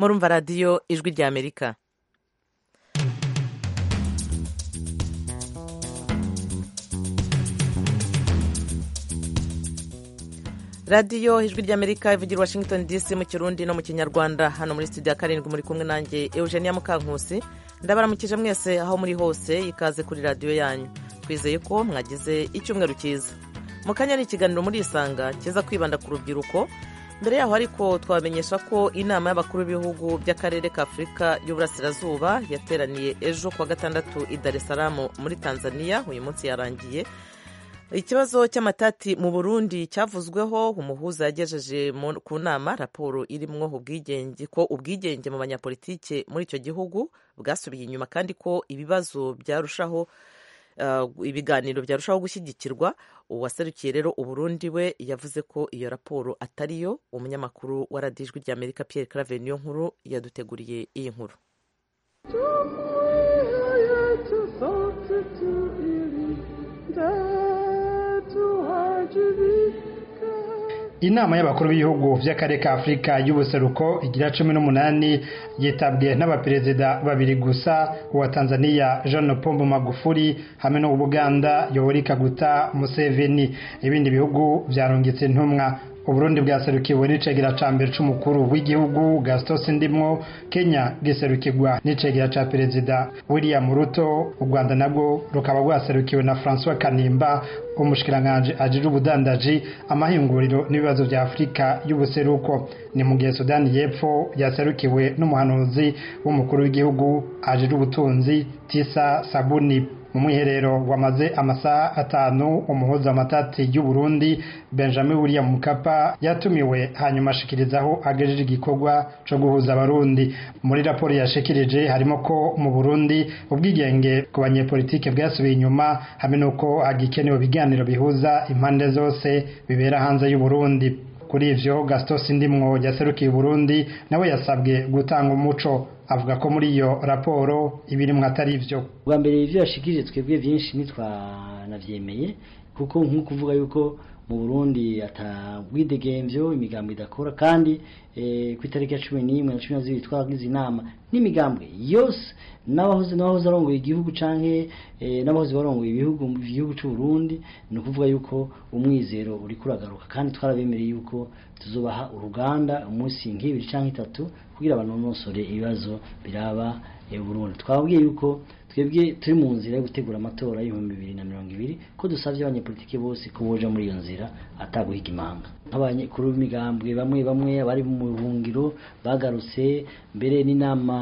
murumva radiyo ijwi rya amerika radiyo ijwi rya amerika ivugira washington dc mu kirundi no mu kinyarwanda hano muri studio ya karindwi muri kumwe nanjye eugenia mukankusi ndabaramukije mwese aho muri hose ikaze kuri radiyo yanyu twizeye ko mwagize icyumweru cyiza mu kanya ni ikiganiro muri isanga kiza kwibanda ku rubyiruko mbere yaho ariko twabamenyesha ko inama y'abakuru b'ibihugu by'akarere ka afurika y'uburasirazuba yateraniye ejo kuwa gatandatu i dar es salaam muri tanzania uyu munsi yarangiye ikibazo cy'amatati mu burundi cyavuzweho umuhuza yagejeje ku nama raporo irimwo ubwigenge ko ubwigenge mu banyapolitike muri icyo gihugu bwasubiye inyuma kandi ko ibibazo byarushaho ibiganiro byarushaho gushyigikirwa uwaserukiye rero uburundi we yavuze ko iyo raporo atariyo umunyamakuru wa radiyo ijwi rya amerika pierre clave niyo nkuru yaduteguriye iyi nkuru inama y'abakuru b'ibihugu by'akarere ka afurika y'ubuseruko igira cumi n'umunani yitabwe n'abaperezida babiri gusa uwa tanzania jean pombo magufuri hamwe n'uw'ubuganda yoweri kaguta museveni ibindi bihugu byarungitse intumwa uburundi bwaserukiwe n'icegera ca mbere c'umukuru w'igihugu gastos ndimwo kenya giserukirwa n'icegera ca perezida william ruto u rwanda nabwo rukaba rwaserukiwe na francois kanimba umushikiranganji ajije ubudandaji amahinguriro n'ibibazo vya afurika y'ubuseruko ni mu gihe sudani y'epfo yaserukiwe n'umuhanuzi w'umukuru w'igihugu ajije ubutunzi tisa sabuni mu mwiherero wamaze amasaha atanu umuhuza amatati y'uburundi benjamin william mukapa yatumiwe hanyuma ashikirizaho agejeje igikorwa co guhuza abarundi muri raporo yashikirije harimo ko mu burundi ubwigenge ku banyepolitike bwasubiye inyuma hamwe n'uko hagikenewe ibiganiro bihuza impande zose bibera hanze y'uburundi kuri ivyo gastos ndimwo yaserukiye uburundi nawe yasabwe gutanga umuco avuga ko muri iyo raporo ibirimwo atari ivyo bwa mbere ivyo yashikirije twebwe vyinshi ntitwanavyemeye kuko nk'uko kuvuga yuko mu Burundi atabwidegemvyo imigambo idakora kandi e, ku itariki ya cumi n'imwe na cumi na zibiri twagize inama n'imigambwe yose n'abahoze n'abahoze arongoye igihugu canke e, n'abahoze barongoye ibihugu igihugu c'u Burundi ni ukuvuga yuko umwizero uri kuragaruka kandi twarabemereye yuko tuzobaha uruganda umunsi nk'ibiri canke itatu kugira banonosore ibibazo biraba e, Burundi twabwiye yuko twebwe turi mu nzira yo gutegura amatora y'ibihumbi bibiri na mirongo ibiri ko dusabye abanyepolitiki bose ko boja muri iyo nzira ataguhiga imanga nk'abanyekuru b'imigambwe bamwe bamwe abari mu buhungiro bagarutse mbere n'inama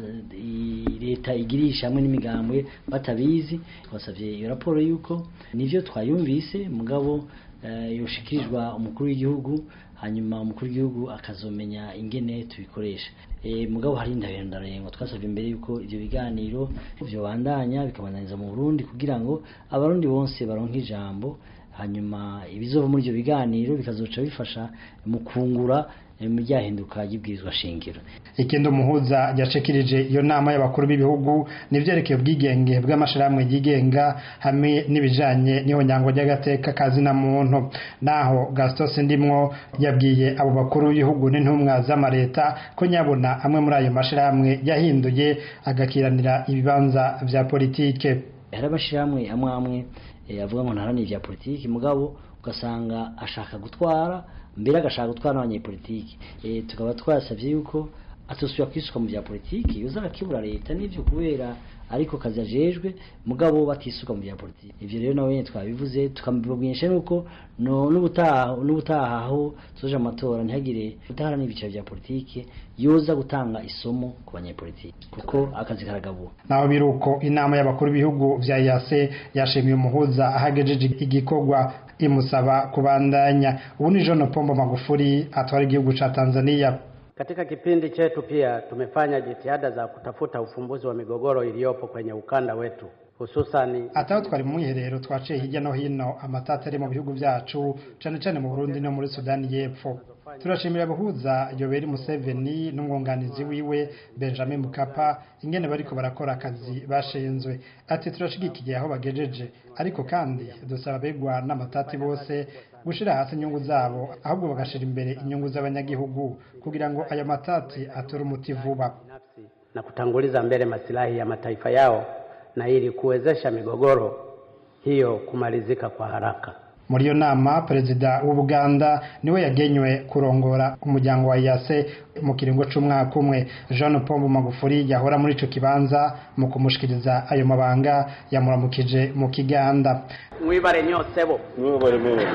leta igirisha hamwe n'imigambwe batabizi twasabye iyo raporo y'uko nivyo twayumvise mugabo yoshikirizwa umukuru w'igihugu hanyuma umukuru w'igihugu akazomenya ingene tubikoresha e, mugabo hari ndahendarengo twasabye imbere yuko ivyo biganiro vyobandanya bikabandanyiriza mu Burundi kugira ngo abarundi bose baronke ijambo hanyuma ibizova muri ivyo biganiro bikazoca bifasha mu kungura ryahinduka ry'ibwirizwa shingiro ikindi umuhuza yashikirije iyo nama y'abakuru b'ibihugu nivyerekeye ubwigenge bw'amashirahamwe yigenga hamwe n'ibijanye n'ihonyango ry'agateka kazina muntu naho gastos ndimwo yabwiye abo bakuru b'ibihugu n'intumwa z'amareta ko nyabona amwe muri ayo mashirahamwe yahinduye agakiranira ibibanza vya politike hari amashirahamwe amwe amwe avuga ngo ntaranira ivya politiki mugabo ugasanga ashaka gutwara mbere agashaka gutwara n'abanyepolitiki e, tukaba twasavye yuko atosubira kwisuka mu vya politiki yoza arakibura leta n'ivyo kubera ariko kazi ajejwe mugabo batisuka mu vya politiki ivyo rero nawe nyene twabivuze tukamubwinisha nuko no n'ubutaha n'ubutaha aho tuzoja amatora ntihagire udaharana ibiciro vya politiki yoza gutanga isomo ku banyepolitiki kuko akazi karagabura naho biruko inama y'abakuru b'ibihugu vya yase yashimiye umuhuza ahagejeje igikorwa imusaba kubandanya ubu ni John Pombo Magufuli atwara igihugu cha Tanzania Katika kipindi chetu pia tumefanya jitihada za kutafuta ufumbuzi wa migogoro iliyopo kwenye ukanda wetu. hususani ataho twari mu mwiherero twaciye hirya no hino amatata ari mu bihugu byacu cane cane mu Burundi no muri Sudani y'Epfo turashimira abahuza Yoweri Museveni n'umwunganizi wiwe Benjamin Mkapa ingene bariko barakora akazi bashenzwe ati turashigikiye aho bagejeje ariko kandi dusaba begwa n'amatati bose gushira hasi inyungu zabo ahubwo bagashira imbere inyungu z'abanyagihugu kugira ngo aya matati atore umuti vuba na kutanguliza mbele masilahi ya mataifa yao na ili kuwezesha migogoro hiyo kumalizika kwa haraka. muri iyo nama perezida w'ubuganda niwe yagenywe kurongora umuryango wa yase mu kiringo c'umwaka umwe jean pombo magufuri yahora muri ico kibanza mu kumushikiriza ayo mabanga yamuramukije mu kiganda Mwibare nyosebo. Mwibare mwibare.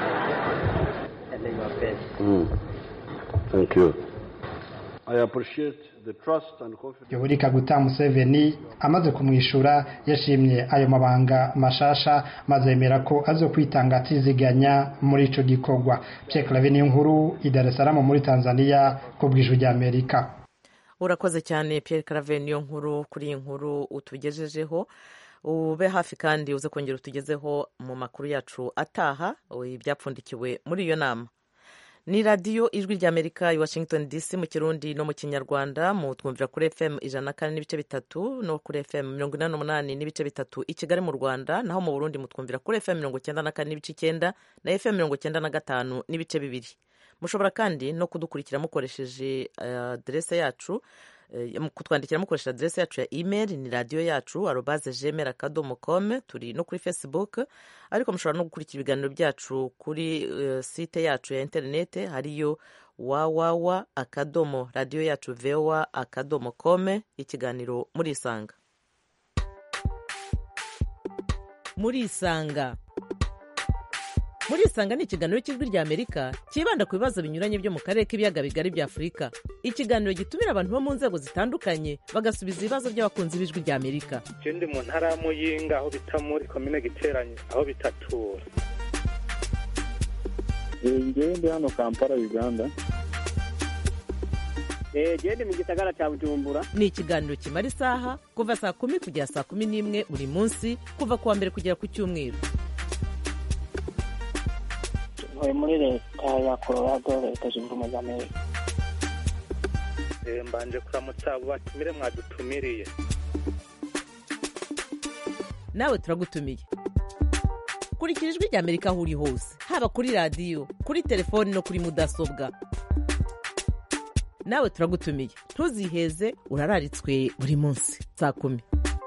Mm. Thank you. I appreciate the trust and confidence. yoweri kaguta museveni amaze kumwishura yashimye ayo mabanga mashasha maze yemera ko azokwitanga atiziganya muri ico gikorwa pierre clave niyo nkuru i dar es salaam muri tanzania ku bw'ijwi ry'amerika urakoze cyane Pierre Claver niyo nkuru kuri iyi nkuru utugejejeho ube hafi kandi uze kongera utugezeho mu makuru yacu ataha ibyapfundikiwe muri iyo nama ni radiyo ijwi ry'amerika i washington dc mu kirundi no mu kinyarwanda mu twumvira kuri fm ijana na kane n'ibice bitatu no kuri fm mirongo inani n'umunani n'ibice bitatu i kigali mu rwanda naho mu burundi mutwumvira kuri fm mirongo icyenda na kane n'ibice icyenda na fm mirongo icyenda na gatanu n'ibice bibiri mushobora kandi no kudukurikira mukoresheje aderese yacu kutwandikira mukoresheje aderese yacu ya email ni radiyo yacu arobaze gmail akadomo com turi no kuri facebook ariko mushobora no gukurikira ibiganiro byacu kuri uh, site yacu ya interinete hariyo wawawa akadomo radiyo yacu voa akadomo com ikiganiro muri isanga muri isanga muri isanga ni ikiganiro cy'ijwi rya amerika cyibanda ku bibazo binyuranye byo mu karere k'ibiyaga bigari bya afurika ikiganiro gitumira abantu bo mu nzego zitandukanye bagasubiza ibibazo by'abakunzi b'ijwi rya amerika je ndi mu ntara ya muyinga aho bita muri komine giteranye aho bitatura ngewe ndi hano kampala uganda gende mu gisagara cya bujumbura ni ikiganiro kimara isaha kuva saa kumi kugera saa kumi n'imwe buri munsi kuva ku wa mbere kugera ku cyumweru ntuye muri leta ya colorado leta zunze ubumwe za amerika Eh, mbanje kuramutsa abo batumire mwadutumiriye nawe turagutumiye kurikira ijwi rya amerika aho uri hose haba kuri radiyo kuri telefoni no kuri mudasobwa nawe turagutumiye ntuziheze urararitswe buri munsi saa kumi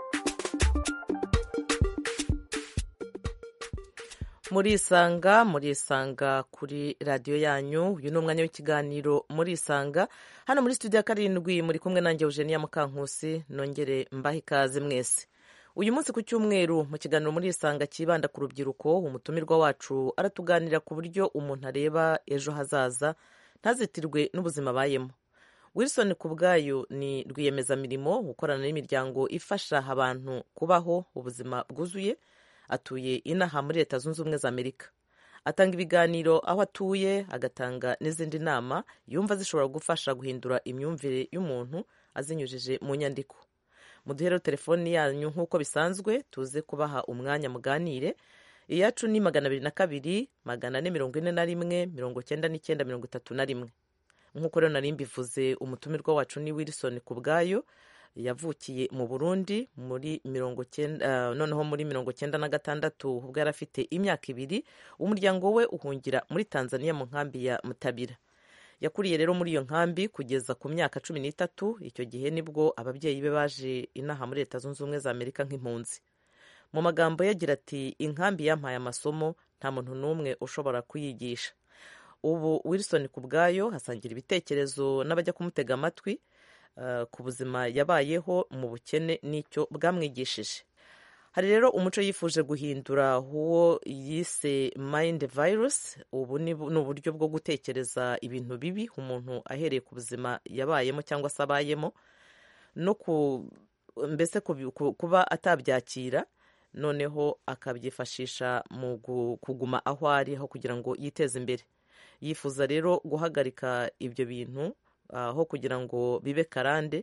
murisanga murisanga kuri radiyo yanyu uyu ni umwanya w'ikiganiro murisanga hano muri studio ya karindwi muri kumwe nanjye eugenia mukankusi nongere mbahe ikaze mwese uyu munsi ku cyumweru mu kiganiro murisanga cyibanda ku rubyiruko umutumirwa wacu aratuganira ku buryo umuntu areba ejo hazaza ntazitirwe n'ubuzima abayemo wilson ku bwayo ni rwiyemezamirimo ukorana n'imiryango ifasha abantu kubaho ubuzima bwuzuye atuye inaha muri leta zunze ubumwe za amerika atanga ibiganiro aho atuye agatanga n'izindi nama yumva zishobora gufasha guhindura imyumvire y'umuntu azinyujije mu nyandiko muduhere telefoni yanyu nk'uko bisanzwe tuze kubaha umwanya muganire iyacu ni magana abiri na kabiri magana ane mirongo ine na rimwe mirongo cyenda n'icyenda mirongo itatu na rimwe nk'uko rero nari mbivuze umutumirwa wacu ni wilson ku bwayo yavukiye mu burundi muri mirongo cyenda noneho muri mirongo cyenda na gatandatu ubwo yari afite imyaka ibiri umuryango we uhungira muri tanzania mu nkambi ya mutabira yakuriye rero muri iyo nkambi kugeza ku myaka cumi n'itatu icyo gihe nibwo ababyeyi be baje inaha muri leta zunze ubumwe za amerika nk'impunzi mu magambo ye agira ati inkambi yampaye amasomo nta muntu n'umwe ushobora kuyigisha ubu wilson ku bwayo hasangira ibitekerezo n'abajya kumutega amatwi ku buzima yabayeho mu bukene n'icyo bwamwigishije hari rero umuco yifuje guhindura uwo yise mind virus ubu ni uburyo bwo gutekereza ibintu bibi umuntu ahereye ku buzima yabayemo cyangwa se abayemo no mbese kuba atabyakira noneho akabyifashisha mu kuguma aho ari aho kugira ngo yiteze imbere yifuza rero guhagarika ibyo bintu aho kugira ngo bibe karande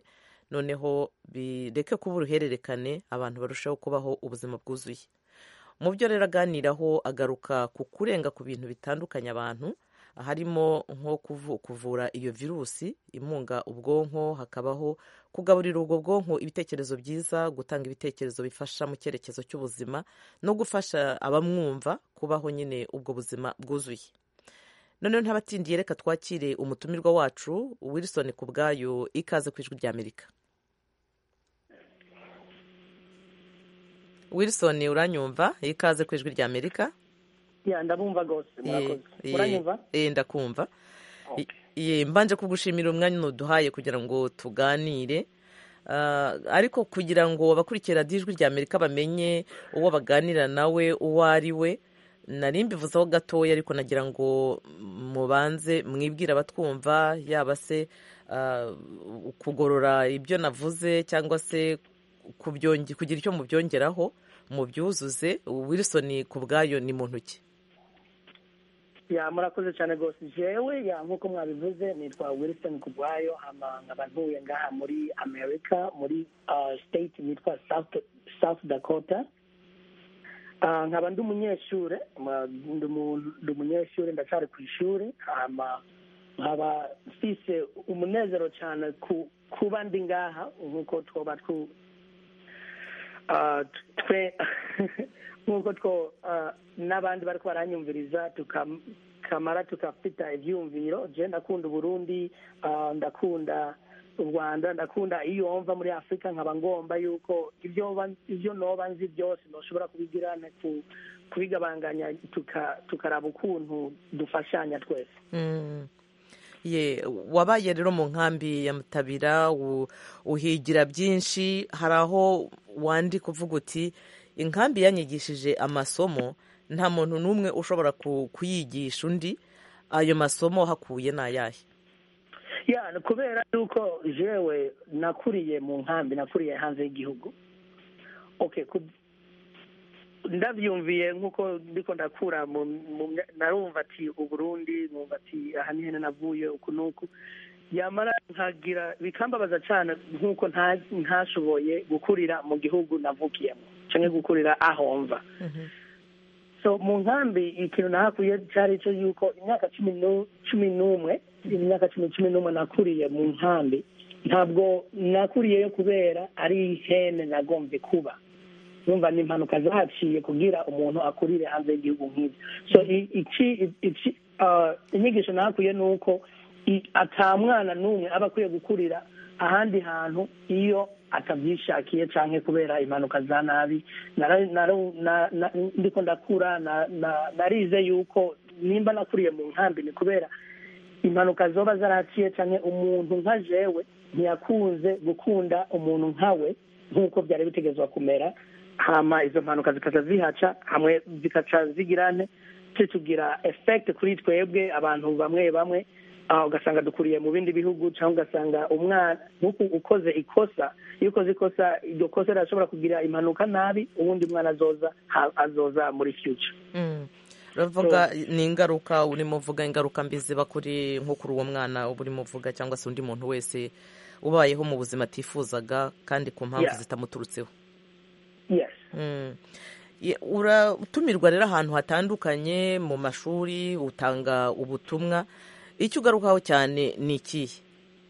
noneho bireke kuba uruhererekane abantu barushaho kubaho ubuzima bwuzuye mu byo rero aganiraho agaruka ku kurenga ku bintu bitandukanye abantu harimo nko kuvura iyo virusi imunga ubwonko hakabaho kugaburira ubwo bwonko ibitekerezo byiza gutanga ibitekerezo bifasha mu cyerekezo cy'ubuzima no gufasha abamwumva kubaho nyine ubwo buzima bwuzuye noneho ntabatindiye reka twakire umutumirwa wacu wilson ku bwayo ikaze ku ijwi ry'amerika wilson uranyumva ikaze ku ijwi ry'amerika ndabumva rwose murakoze uranyumva ndakumva mbanje kugushimira umwanya uduhaye kugira ngo tuganire ariko kugira ngo abakurikira ijwi ry'amerika bamenye uwo baganira nawe uwo ari we nari mbivuzeho gatoya ariko nagira ngo mubanze mwibwire abatwumva yaba se kugorora ibyo navuze cyangwa se kugira icyo mubyongeraho mubyuzuze wilson ku bwayo ni mu ntoki ya murakoze cyane rwose jewe ya nk'uko mwabivuze nitwa wilson kubwayo nkaba ntuye ngaha muri america muri state yitwa south dakota nkaba ndi umunyeshuri ndi umunyeshuri ndacyari ku ishuri nkaba mfise umunezero cyane kuba ndi ngaha nk'uko twoba twe nk'uko two n'abandi bari baranyumviriza tukamara tukafita ibyiyumviro je ndakunda uburundi ndakunda u rwanda ndakunda iyo mva muri afurika nkaba ngomba yuko ibyo noba nzi byose ntushobora kubigira kubigabanganya tukaraba ukuntu dufashanya twese ye wabaye rero mu nkambi ya mutabira uhigira byinshi hari aho wandi kuvuga uti inkambi yanyigishije amasomo nta muntu n'umwe ushobora kuyigisha undi ayo masomo hakuye ni ayahe ya kubera yuko jewe nakuriye mu nkambi nakuriye hanze y'igihugu ndabyumviye nk'uko ndiko ndakura narumva ati uburundi numva ati aha ni hene navuye uku n'uku yamara nkagira bikambabaza cyane nk'uko ntashoboye gukurira mu gihugu navukiyemo cyangwa gukurira aho mva so mu nkambi ikintu nahakuye cyari cyo yuko imyaka cumi n'umwe imyaka cumi cumi n'umwe nakuriye mu nkambi ntabwo nakuriyeyo kubera ari hene nagombye kuba numva ni impanuka zahaciye kugira umuntu akurire hanze y'igihugu nk'ibyo so inyigisho nahakuye ni uko ata mwana n'umwe aba akwiye gukurira ahandi hantu iyo atabyishakiye cyangwa kubera impanuka za nabi ndiko ndakura narize yuko nimba nakuriye mu nkambi ni kubera impanuka zoba zaraciye cyangwa umuntu nka jewe ntiyakunze gukunda umuntu nkawe nk'uko byari bitegezwa kumera hama izo mpanuka zikaca zihaca hamwe zikaca zigirane tugira efekiti kuri twebwe abantu bamwe bamwe ugasanga dukuriye mu bindi bihugu cyangwa ugasanga umwana nk'uko ukoze ikosa iyo ukoze ikosa iryo kosa rirashobora kugira impanuka nabi ubundi mwana azoza azoza muri future uravuga ni ingaruka urimo uvuga ingaruka mbi ziba kuri nko kuri uwo mwana uba urimo uvuga cyangwa se undi muntu wese ubayeho mu buzima atifuzaga kandi ku mpamvu zitamuturutseho uratumirwa rero ahantu hatandukanye mu mashuri utanga ubutumwa icyo ugarukaho cyane ni ikihe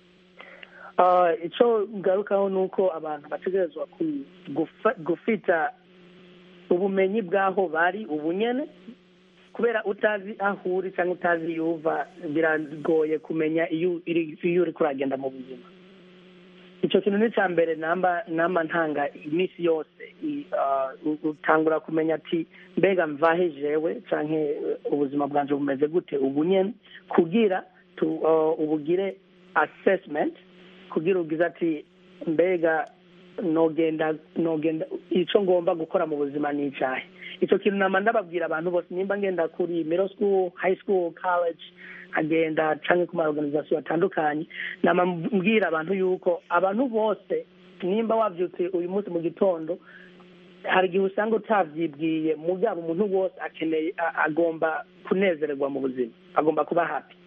icyo ngarukaho ni uko abantu bategerezwa gufita ubumenyi bw'aho bari ubunyene kubera utazi aho uri cyangwa utazi iyo uva biragoye kumenya iyo uri kuragenda mu buzima icyo kintu ni icya mbere namba ntanga iminsi yose utangura kumenya ati mbega mvahe jewe cyangwa ubuzima bwanjye bumeze gute ubu nyine kugira ubugire assessment kugira ubwiza ati mbega nogenda nogenda icyo ngomba gukora mu buzima ni icyahe icyo kintu nama ndababwira abantu bose nimba ngenda kuri middle school high school college agenda cyangwa ku ma organization atandukanye nama mbwira abantu yuko abantu bose nimba wabyutse uyu munsi mu gitondo hari igihe usanga utabyibwiye mugabo umuntu wose akeneye agomba kunezererwa mu buzima agomba kuba happy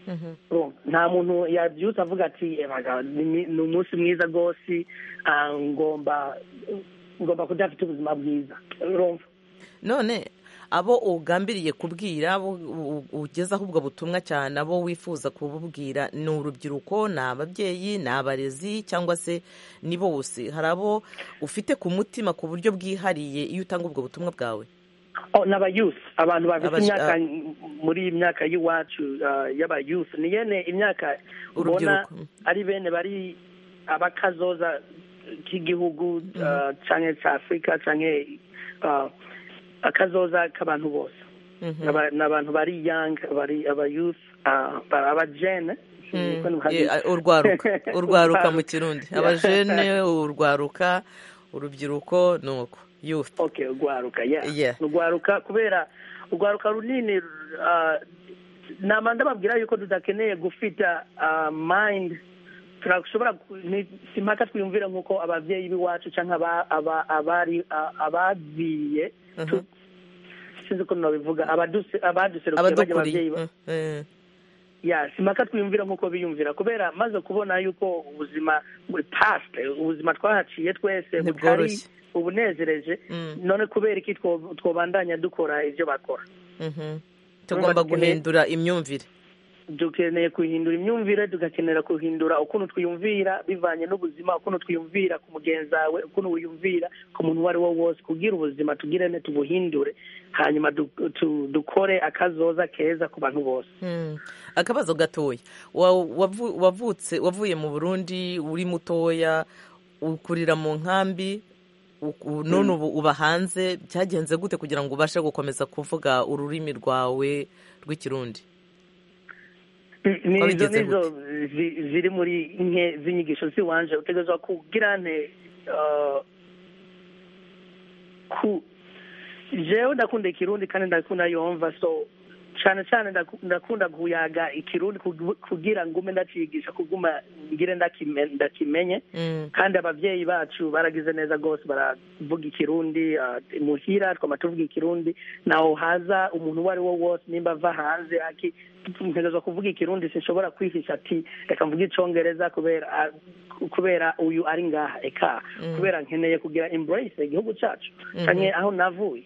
nta muntu yabyutse avuga ati ni umunsi mwiza rwose ngomba ngomba kujya afite ubuzima bwiza none abo ugambiriye kubwira abo ugezaho ubwo butumwa cyane abo wifuza kububwira ni urubyiruko ni ababyeyi ni abarezi cyangwa se ni bose hari abo ufite ku mutima ku buryo bwihariye iyo utanga ubwo butumwa bwawe ni abayusi abantu bafite imyaka muri iyi myaka y'iwacu y'abayusi ni yene imyaka ubona ari bene bari abakazoza k'igihugu cyangwa cya afurika cyangwa akazoza k'abantu bose ni abantu bari yanga bari abayusi abajene urwaruka urwaruka mu kirundi abajene urwaruka urubyiruko ni uko youth okay urwaruka yeah urwaruka kubera urwaruka runini nama ndababwira yuko tudakeneye gufita mind turashobora si mpaka twiyumvira nk'uko ababyeyi b'iwacu cyangwa abari abaziye sinzi uko nabivuga abaduserukiye bajya ababyeyi ya si mpaka twiyumvira nk'uko biyumvira kubera maze kubona yuko ubuzima past ubuzima twahaciye twese butari ubunezereje none kubera iki twobandanya dukora ibyo bakora tugomba guhindura imyumvire dukeneye guhindura imyumvire tugakenera guhindura ukuntu twiyumvira bivanye n'ubuzima ukuntu twiyumvira ku mugenzi wawe ukuntu wiyumvira ku muntu uwo ari wo wose kugira ubuzima tugire ne tubuhindure hanyuma dukore akazoza keza ku bantu bose akabazo gatoya wavutse wavuye mu burundi uri mutoya ukurira mu nkambi none ubu uba hanze byagenze gute kugira ngo ubashe gukomeza kuvuga ururimi rwawe rw'ikirundi nizo nizo ziri muri nke z'inyigisho z'iwanje utegerezwa kugira nte ku jewe ndakunda ikirundi kandi ndakunda yumva so cyane cyane ndakunda kuyaga ikirundi kugira ngume ndacigisha kuguma ngire ndakimenye kandi ababyeyi bacu baragize neza rwose baravuga ikirundi muhira twama tuvuga ikirundi naho haza umuntu uwo ari wo wose nimba ava hanze ntegerezwa kuvuga ikirundi sinshobora kwihisha ati reka mvuge icyongereza kubera kubera uyu ari ngaha eka kubera nkeneye kugira embrace igihugu cyacu cyane aho navuye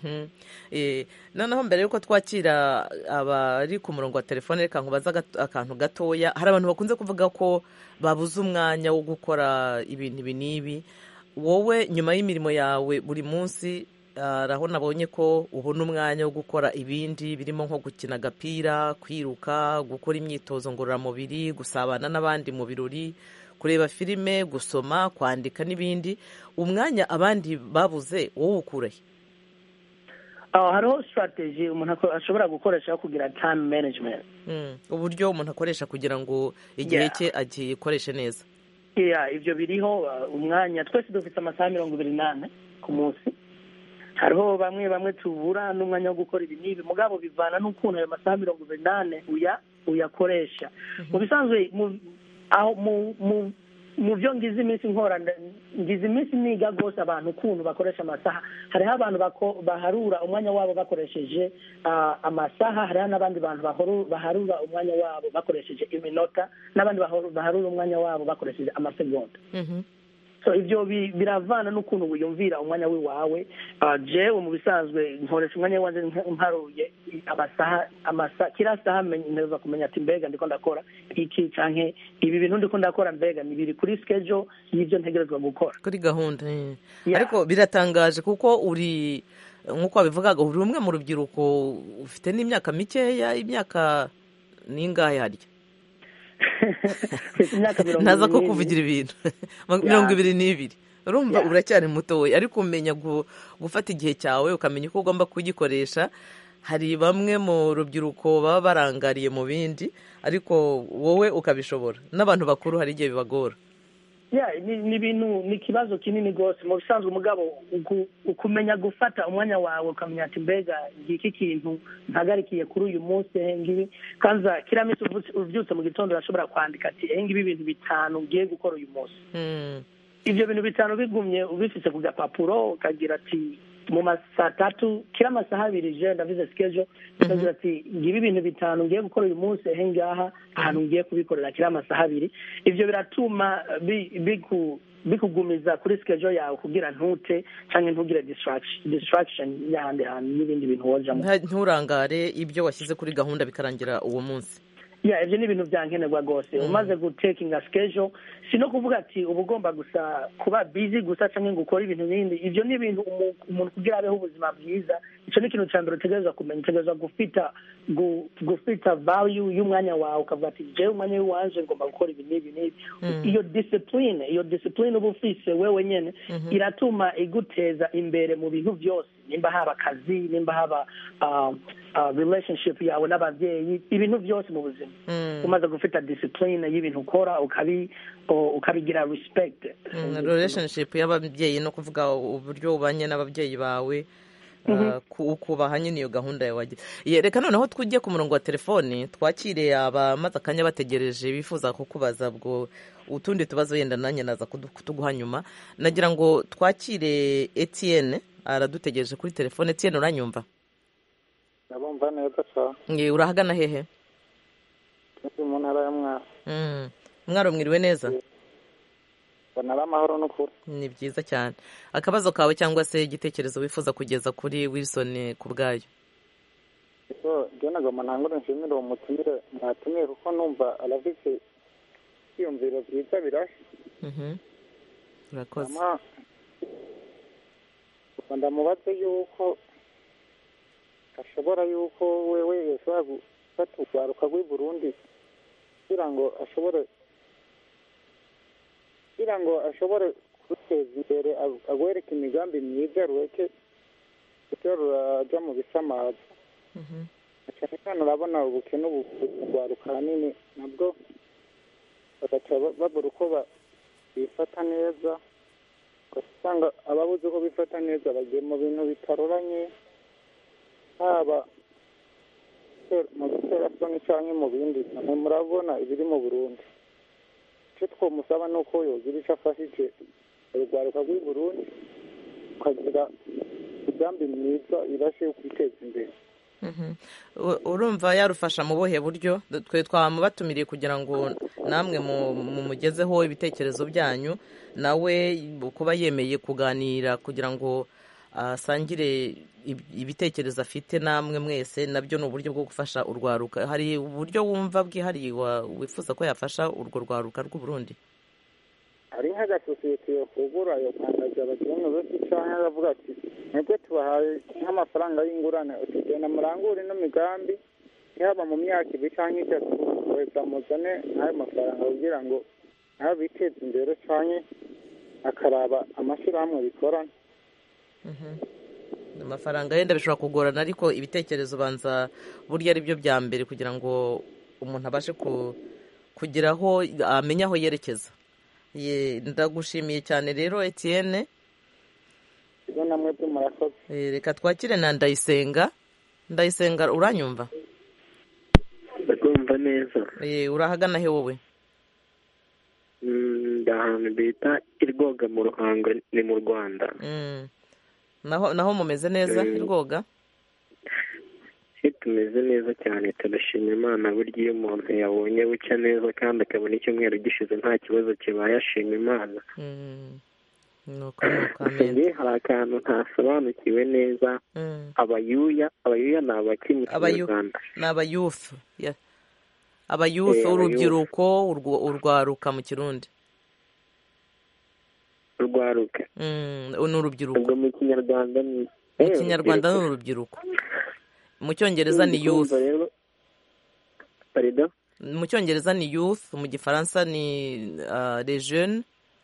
noneho mbere y'uko twakira abari ku murongo wa telefone reka nkubaze akantu gatoya hari abantu bakunze kuvuga ko babuze umwanya wo gukora ibintu ibi n'ibi wowe nyuma y'imirimo yawe buri munsi aho nabonye ko ubona umwanya wo gukora ibindi birimo nko gukina agapira kwiruka gukora imyitozo ngororamubiri gusabana n'abandi mu birori kureba filime gusoma kwandika n'ibindi umwanya abandi babuze wowe ukurahe hariho sitarateji umuntu ashobora gukoresha kugira time management uburyo umuntu akoresha kugira ngo igihe cye agikoreshe neza ibyo biriho umwanya twese dufite amasaha mirongo ibiri n'ane ku munsi hariho bamwe bamwe tubura n'umwanya wo gukora ibi n'ibi mugabo bivana n'ukuntu ayo masaha mirongo ibiri n'ane uyakoresha mu bisanzwe aho mu byo ngize iminsi nkora ngize iminsi niga rwose abantu ukuntu bakoresha amasaha hariho abantu baharura umwanya wabo bakoresheje amasaha hariho n'abandi bantu baharura umwanya wabo bakoresheje iminota n'abandi baharura umwanya wabo bakoresheje amasegonda so ibyo biravana n'ukuntu wiyumvira umwanya w'iwawe jewe mu bisanzwe nkoresha umwanya wanjye mparuye amasaha amasaha kiriya saha neza kumenya ati mbega ndiko ndakora iki canke ibi bintu ndiko ndakora mbega ni biri kuri schedule y'ibyo ntegerezwa gukora kuri gahunda ariko biratangaje kuko uri nk'uko wabivugaga uri umwe mu rubyiruko ufite n'imyaka mikeya imyaka n'ingahe harya ntaza ko kuvugira ibintu mirongo ibiri n'ibiri urumva uracyari mutoya ariko umenya gufata igihe cyawe ukamenya uko ugomba kugikoresha hari bamwe mu rubyiruko baba barangariye mu bindi ariko wowe ukabishobora n'abantu bakuru hari igihe bibagora ni ibintu ni ikibazo kinini rwose mu bisanzwe umugabo ukumenya gufata umwanya wawe ukamenya ati mbega ngiki kintu ntagarikiye kuri uyu munsi ngibi kandi kiriya minsi ubyutse mu gitondo urashobora kwandika ati ngibi ibintu bitanu ngiye gukora uyu munsi ibyo bintu bitanu bigumye ubifite ku gapapuro ukagira ati mu masaa tatu kila masaha abiri je ndavuze schedule ndavuze ati ngibi ibintu bitanu ngiye gukora uyu munsi ehe ngaha ahantu ngiye kubikorera kila masaha abiri ivyo biratuma bi- biku bikugumiza kuri schedule yawe kugira ntute canke ntugire distraction distraction y'ahandi hantu n'ibindi bintu wojamo Nta- nturangare ibyo washyize kuri gahunda bikarangira uwo munsi ya ivyo ni ibintu vyankenerwa rwose umaze gutekinga schedule si no kuvuga ati uba ugomba gusa kuba busy gusa canke ngo ukore ibintu bindi ivyo ni ibintu umu- umuntu kugira abeho ubuzima bwiza ico ni ikintu ca mbere utegerezwa kumenya utegerezwa gufita gu- gufita value y'umwanya wawe ukavuga ati jewe umwanya w'iwanje ngomba gukora ibi n'ibi n'ibi iyo discipline iyo discipline uba ufise wewe nyene iratuma iguteza imbere mu bintu byose nimba haba akazi nimba haba uh, uh, relationship yawe n'abavyeyi ibintu byose mu buzima umaze gufita discipline y'ibintu ukora ukabi o- ukabigira respect Mm, relationship y'ababyeyi no kuvuga uburyo ubanye n'ababyeyi bawe uh, ku- ukubaha nyine iyo gahunda yawe wagira Ye, reka noneho tujye ku murongo wa telefoni twakire abamaze akanya bategereje bifuza kukubaza bwo utundi tubazo yenda nanjye naza kudu- kutuguha nyuma nagira ngo twakire Etienne aradutegereje kuri telefone Etienne uranyumva ndabumva neza cyane Nge, urahagana hehe ndi mu ntara ya mwaro Mm, mwaro mwiriwe neza mbona ari amahoro n'ukuri ni byiza cyane akabazo kawe cyangwa se igitekerezo wifuza kugeza kuri Wilson ku bwayo so njye nagomba ntangure nshimire uwo mutumire mwatumiye kuko numva arafite ibyiyumviro byiza birashya Mhm. urakoze Hama, ubwo ndamubaze yuko ashobora yuko wewe yashobora gufata urwaruka rw'i burundi kugira ngo ashobore kugira ngo ashobore kuruteza imbere ag- agwereke imigambi myiza rureke rujya ruraja mu bisamaza Mhm. cyane cyane urabona ubukene ubu urwaruka ahanini nabwo bagaca ba- babura uko ba- bifata neza ugasanga ababuze uko bifata neza bagiye mu bintu bitaroranye haba gutera- mu biterasoni cyangwa mu bindi namwe murabona ibiri mu burundi icyo twomusaba ni uko yogira icyo afashije urwaruka rw'i burundi ukagira imigambi myiza irashe yo kwiteza imbere Mhm. U- urumva yarufasha mu buhe buryo twe twamubatumiriye kugira ngo namwe mu- mumugezeho ibitekerezo byanyu nawe kuba yemeye kuganira kugira ngo asangire ib- ibitekerezo afite namwe mwese nabyo ni uburyo bwo gufasha urwaruka hari uburyo wumva bwihariye wa- wifuza ko yafasha urwo rwaruka rw'u Burundi hari nk'agasosiyete yafungura yokandaza abakiriya benshi cyangwa aravuga ati mwebwe tubahaye nk'amafaranga y'ingurane utugenda murangure ino migambi yaba mu myaka ibiri cyangwa itatu weza muzane n'ayo mafaranga kugira ngo nabo biteze imbere cyangwa akaraba amashyirahamwe bikorana amafaranga yenda bishobora kugorana ariko ibitekerezo banza burya ari byo bya mbere kugira ngo umuntu abashe ku- kugira aho amenya aho yerekeza Ye, ndagushimiye cyane rero Etienne ibyo namwe byo murakoze Eh, reka twakire na ndayisenga ndayisenga uranyumva ndumva neza Eh, urahagana he wowe Mm, ndi ahantu bita irwoga mu ruhango ni mu rwanda Mm. naho naho mumeze neza Mm. rwoga iyo tumeze neza cyane turashima imana burya iyo umuntu yabonye bucya neza kandi akabona icyumweru gishize nta kibazo kibaye ashima imana Mm. nuko nuko gusa amen njye hari akantu ntasobanukiwe neza Mm. abayuya abayuya ni abaki mu Abayu- kinyarwanda ni abayufu Ya. abayufu Eh, urubyiruko urwo- urwaruka mu kirundi urwaruka Mm, ni urubyiruko ubwo mu kinyarwanda ni mu Eh, kinyarwanda ni urubyiruko mu cyongereza ni youth Urumva rero parido mu cyongereza ni youth mu gifaransa ni uh, les jeunes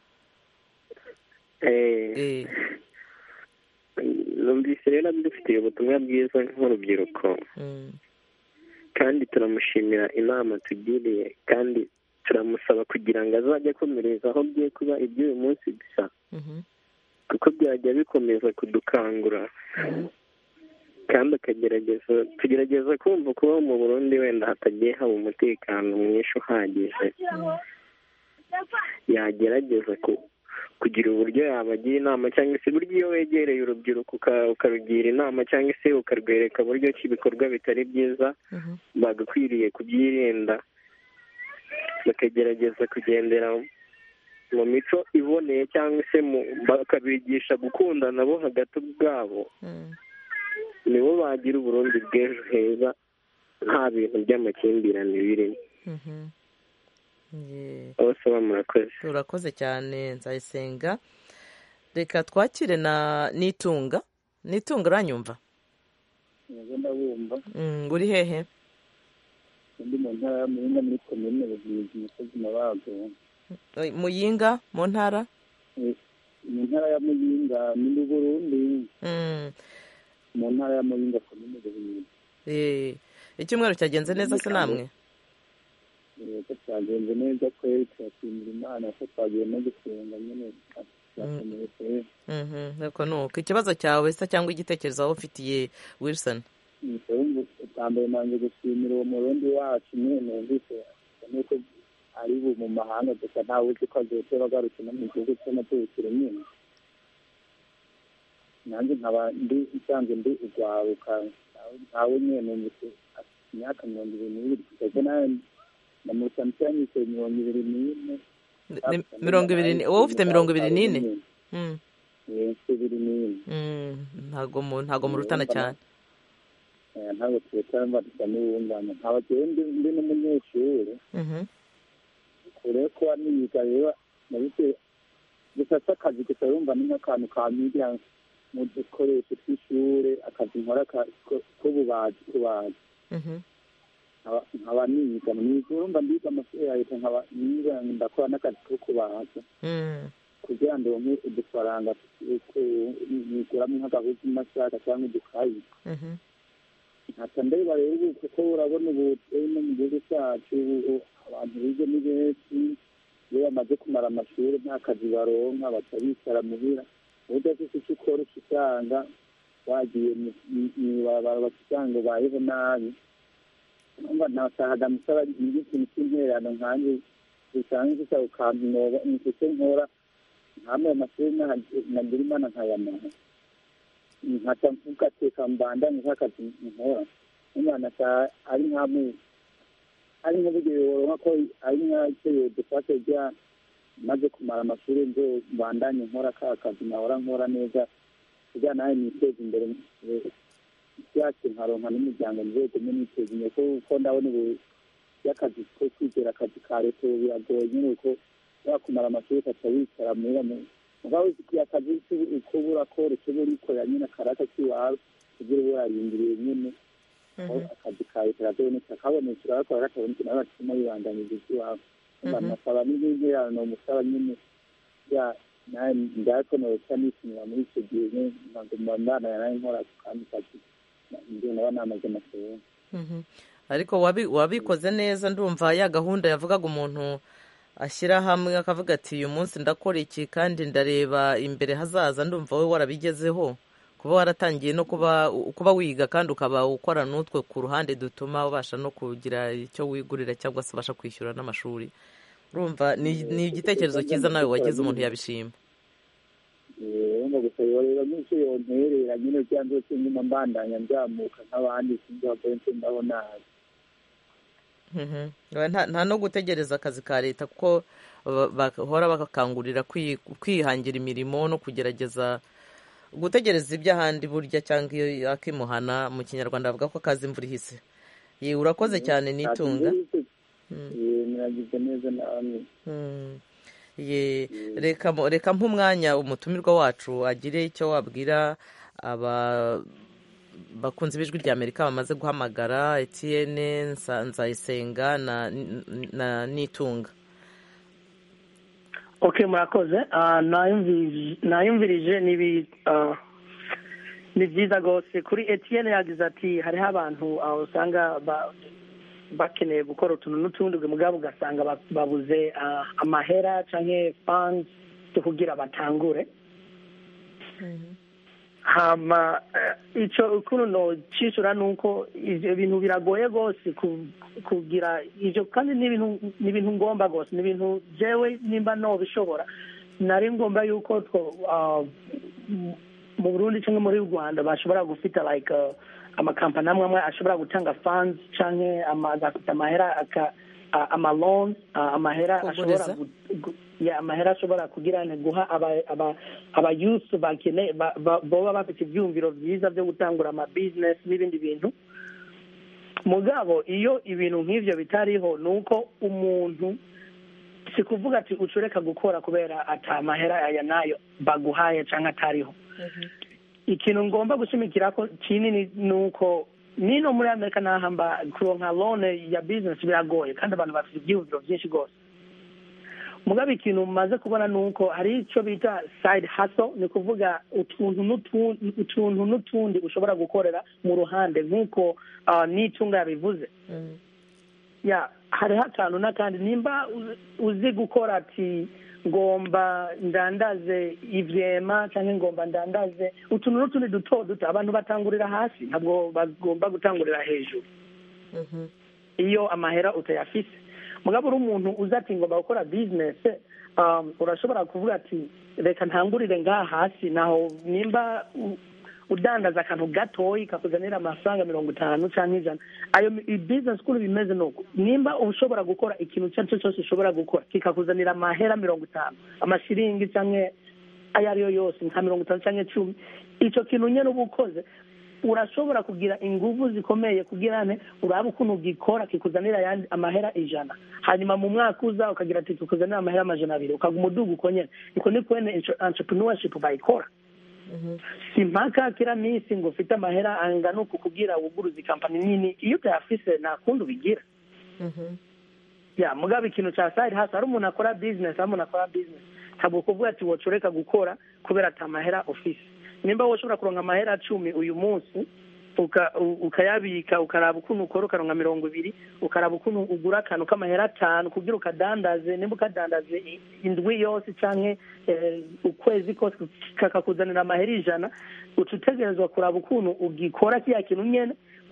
eh, eh, numvise rero dufitiye ubutumwa bwiza nk'urubyiruko mm, kandi turamushimira inama tugiriye kandi turamusaba kugira ngo azajye akomereza aho bye kuba iby'uyu munsi gusa mhm, kuko byajya bikomeza kudukangura mhm, kandi akagerageza tugerageza kumva kuba mu burundi wenda hatagiye haba umutekano mwinshi uhagije yagerageza ku kugira uburyo yabagira inama cyangwa se buryo iyo wegereye urubyiruko ukarugira inama cyangwa se ukarwereka buryo ki ibikorwa bitari byiza bagakwiriye kubyirinda bakagerageza kugendera mu mico iboneye cyangwa se bakabigisha gukundana bo hagati ubwabo nibo bagira uburundi bw'ejo heza nta bintu by'amakimbirane birimo bose murakoze urakoze cyane nzayisenga reka twakire na n'itunga n'itunga uranyumva ndabumva uri hehe undi mu ntara ya muyinga muri komine buvuzi umusozi mabago muyinga mu ntara mu ntara ya muyinga ni mu burundi mu ntara ya muyinga komine buvuzi icyumweru cyagenze neza se namwe ko cyagenze neza kweri turashimira imana ko twagiye no gusenga nyine turakomeye kweri nuko nuko ikibazo cyawe se cyangwa igitekerezo waba ufitiye wilson bwa mbere nanjye gushimira uwo murundi wacu nyine numvise nuko ari bu mu mahanga gusa ntawe uzi ko azotora agarutse no mu gihugu cy'amaturukire nyine nanjye nkaba ndi nsanzwe ndi urwaruka ntawe nyine numvise imyaka mirongo ibiri n'ibiri kugeza nawe ndamusa nshyanyise mirongo ibiri n'ine mirongo ibiri wowe ufite mirongo ibiri n'ine ibiri n'ine ntago ntago murutana cyane ntabwo tuwutara mba dusa n'uwungana nkaba ndi n'umunyeshuri kure ko niyiga rero nabise gusa si akazi gusa yumva ni nk'akantu ka media mu dukoresho tw'ishure akazi nkora k'ububaji kubaza nkaba niga mwiga urumva ndiga amashuri ya leta nkaba niga ndakora n'akazi ko kubaza kugira ngo ndonke udufaranga niguramo nk'agahuzu masaka cyangwa udukayi nkaca ndeba rero ubu kuko urabona ubu no mu gihugu cyacu abantu biga ni benshi iyo bamaze kumara amashuri nta kazi baronka baca bicara muhira udafite icyo ukora uca usanga wagiye mw'ibarabara baca usanga ubayeho nabi numva ntasahaga musaba ikintu cy'intererano nkanjye bisanzwe gusaba ukaminoba nicyo nkora nkamwe amashuri nagira imana nkayamaha nkaca ngateka mbandanye nk'akazi nkora umwana ari nkamwe ari nk'uburyo woronka ko ari nk'icyo yodufashe rya maze kumara amashuri nzo mbandanye nkora ka kazi nahora nkora neza kugira nawe niteze imbere byacu nkaronka n'umuryango nzegume niteze imbere kuko ndabona ubu y'akazi ko kwizera akazi ka leta ubu biragoye nyine uko wakumara amashuri ukaca wicara muhira mugabo uzikiye akazi kuba urakora ukiba urikorera nyine akaraka k'iwawe kugira ube warindiriye nyine akazi ka leta karazaboneka kabonetse urakora katabonetse nawe batuma wibandanyiriza iby'iwawe nasaba n'ibinterano musaba nyine nawe ndakonoca nishimira muri icyo gihe ntabwo mbandana nawe nkora kandi kazi ndio naba namaze amasomo ariko wabikoze neza ndumva ya gahunda yavugaga umuntu ashyira hamwe akavuga ati uyu munsi ndakora iki kandi ndareba imbere hazaza ndumva we warabigezeho kuba waratangiye no kuba kuba wiga kandi ukaba ukora n'utwe ku ruhande dutuma ubasha no kugira icyo wigurira cyangwa se ubasha kwishyura n'amashuri urumva ni igitekerezo cyiza nawe wagize umuntu yabishima urumva gusa rero n'icyo yonterera nyine cyangwa se nyuma mbandanya nzamuka nk'abandi sinzi akenshi ndaho nabi nta no gutegereza akazi ka leta kuko bahora bakangurira kwihangira imirimo no kugerageza gutegereza iby'ahandi burya cyangwa iyo akimuhana mu kinyarwanda bavuga ko akazi imvura ihise urakoze cyane n'itunga muragize neza namwe reka nk'umwanya umutumirwa wacu agire icyo wabwira bakunze b'ijwi rya amerika bamaze guhamagara etiyene nzayisenga na n'itunga ok murakoze nayumvirije ni byiza rwose kuri etiyene yagize ati hariho abantu usanga bakeneye gukora utuntu n'utundi mugabo ugasanga babuze amahera cyangwa fanzi zo kugira batangure hama icyo ukuntu cyishyura ni uko ibyo bintu biragoye rwose kugira ibyo kandi ni ibintu ngomba rwose ni ibintu byewe nimba bishobora nari ngomba yuko mu burundi cyangwa muri rwanda bashobora gufita like amakampani amwe amwe ashobora gutanga funds cyangwa agafite amahera amaloni amahera ashobora amahera ashobora kugira guha abayusi bakeneye baba bafite ibyumviro byiza byo gutangura amabizinesi n'ibindi bintu mugabo iyo ibintu nk'ibyo bitariho ni uko umuntu si kuvuga ati ucureka gukora kubera atamahera aya nayo baguhaye cyangwa atariho ikintu ngomba gushimikira ko kinini ni uko nino muri amerika nahamba kuronka lone ya bizinesi biragoye kandi abantu bafite ibyiyumviro byinshi rwose mugabo ikintu umaze kubona ni uko hari icyo bita sayidi haso ni ukuvuga utuntu n'utundi ushobora gukorera mu ruhande nk'uko n'itunga yabivuze hariho akantu n'akandi nimba uzi gukora ati ngomba ndandaze ibyema cyangwa ngomba ndandaze utuntu n'utundi duto duto abantu batangurira hasi ntabwo bagomba gutangurira hejuru iyo amahera utayafise mugabo uri umuntu uzi ati ngomba gukora bizinesi urashobora kuvuga ati reka ntangurire ngaha hasi naho nimba udandaza akantu gatoyi kakuzanira amafaranga mirongo itanu cyangwa ijana ayo bizinesi ukuntu bimeze ni uko nimba ushobora gukora ikintu icyo ari cyo cyose ushobora gukora kikakuzanira amahera mirongo itanu amashiringi cyangwa ayo ari yo yose nka mirongo itanu cyangwa icumi icyo kintu nyine uba ukoze urashobora kugira ingufu zikomeye kugira ne uraba ukuntu ugikora kikuzanira ayandi amahera ijana hanyuma mu mwaka uza ukagira ati kikuzanira amahera amajana abiri ukaguma uduga uko nyine niko ni kwene entrepreneurship bayikora si mpaka kila minsi ngo ufite amahera angana uku kugira wuguruze kampani nini iyo utayafise nta kundi ubigira ya mugabo ikintu cya side hasi hari umuntu akora business hari umuntu akora business ntabwo kuvuga ati wocureka gukora kubera ati amahera ufise nimba woshobora kuronka amahera cumi uyu munsi ukayabika ukaraba ukuntu ukora ukaronka mirongo ibiri ukaraba ukuntu ugura akantu k'amahera atanu kugira ukadandaze nimba ukadandaze indwi yose cyangwa ukwezi kose kakakuzanira amahera ijana uca utegerezwa kuraba ukuntu ugikora kiriya kintu nyine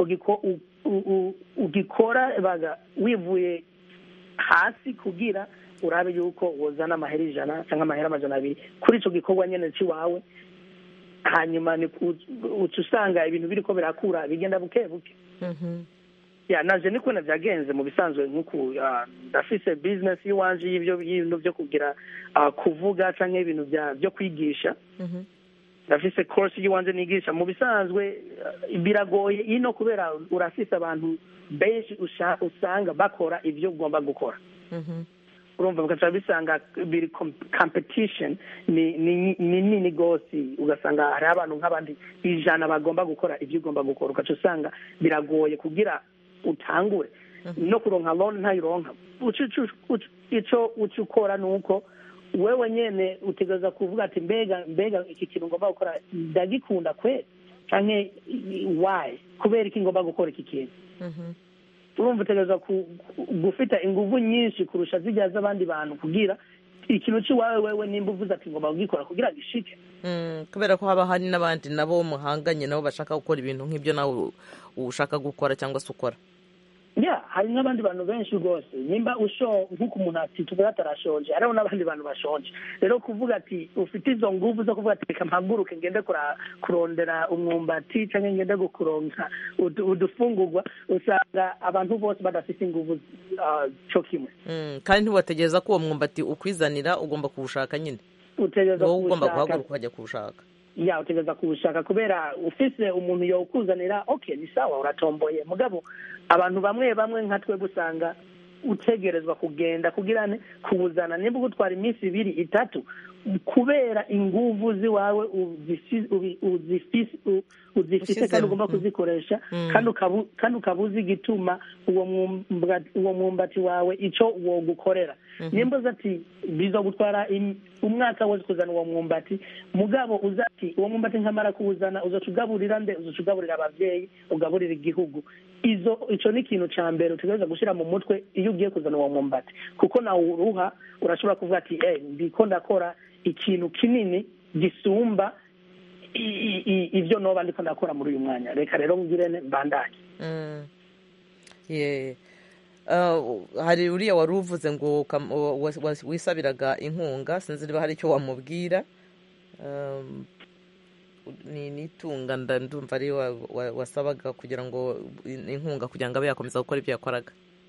ugikora baga wivuye hasi kugira urabe yuko wozana amahera ijana cyangwa amahera amajana abiri kuri icyo gikorwa nyine cy'iwawe hanyuma uca usanga ibintu biri ko birakura bigenda buke buke naje ni kubona byagenze mu bisanzwe nk'uku ndafise bizinesi y'iwanje y'ibyo bintu byo kugira kuvuga cyangwa ibintu byo kwigisha ndafise korisi y'iwanje nigisha mu bisanzwe biragoye ino kubera urafise abantu benshi usanga bakora ibyo ugomba gukora urumva ugaca bisanga biri competition ni nini rwose ugasanga hariho abantu nk'abandi ijana bagomba gukora ibyo ugomba gukora ugaca usanga biragoye kugira utangure no kuronka loni ntayironka icyo uca ukora ni uko wewe nyine utegereza kuvuga ati mbega mbega iki kintu ngomba gukora ndagikunda kwe cyangwa wayi kubera iki ngomba gukora iki kintu urumva utegereza gufita ingufu nyinshi kurusha zijya z'abandi bantu kugira ikintu cy'iwawe wewe nimba uvuze ati ngomba kugikora kugira ngo ishike kubera ko haba hari n'abandi nabo muhanganye nabo bashaka gukora ibintu nk'ibyo nawe ushaka gukora cyangwa se ukora ya hari n'abandi bantu benshi rwose nimba usho nk'uko umuntu ati tuvuga atarashonje hariho n'abandi bantu bashonje rero kuvuga ati ufite izo ngufu zo kuvuga ati reka mpaguruke ngende kurondera umwumbati cyangwa ngende gukuronka udufungurwa usanga abantu bose badafite ingufu cyo kimwe kandi ntiwategereza ko uwo mwumbati ukwizanira ugomba kuwushaka nyine wowe ugomba guhaguruka ukajya kuwushaka ya utegereza kuwushaka kubera ufise umuntu yawukuzanira ok ni sawa uratomboye mugabo abantu bamwe bamwe nka twebwe usanga utegerezwa kugenda kugira kuwuzana nimba ugutwara iminsi ibiri itatu kubera inguvu ziwawe uzifise kandi ugomba kuzikoresha kandi ukaba uzi igituma uwo mwumbati wawe icyo wogukorera nimba uzi ati biza gutwara umwaka wose kuzana uwo mwumbati mugabo uzi ati uwo mwumbati nkamara kuwuzana uzaca ugaburira nde uzaca ugaburira ababyeyi ugaburira igihugu izo icyo ni ikintu cya mbere utegereza gushyira mu mutwe iyo ugiye kuzana uwo mwumbati kuko nawe uruha urashobora kuvuga ati eee ndiko ndakora ikintu kinini gisumba ibyo noba ndiko ndakora muri uyu mwanya reka rero ngire mbandanye hari uriya wari uvuze ngo wisabiraga inkunga sinzi niba hari icyo wamubwira ni n'itunga ndumva ari wasabaga kugira ngo inkunga kugira ngo abe yakomeza gukora ibyo yakoraga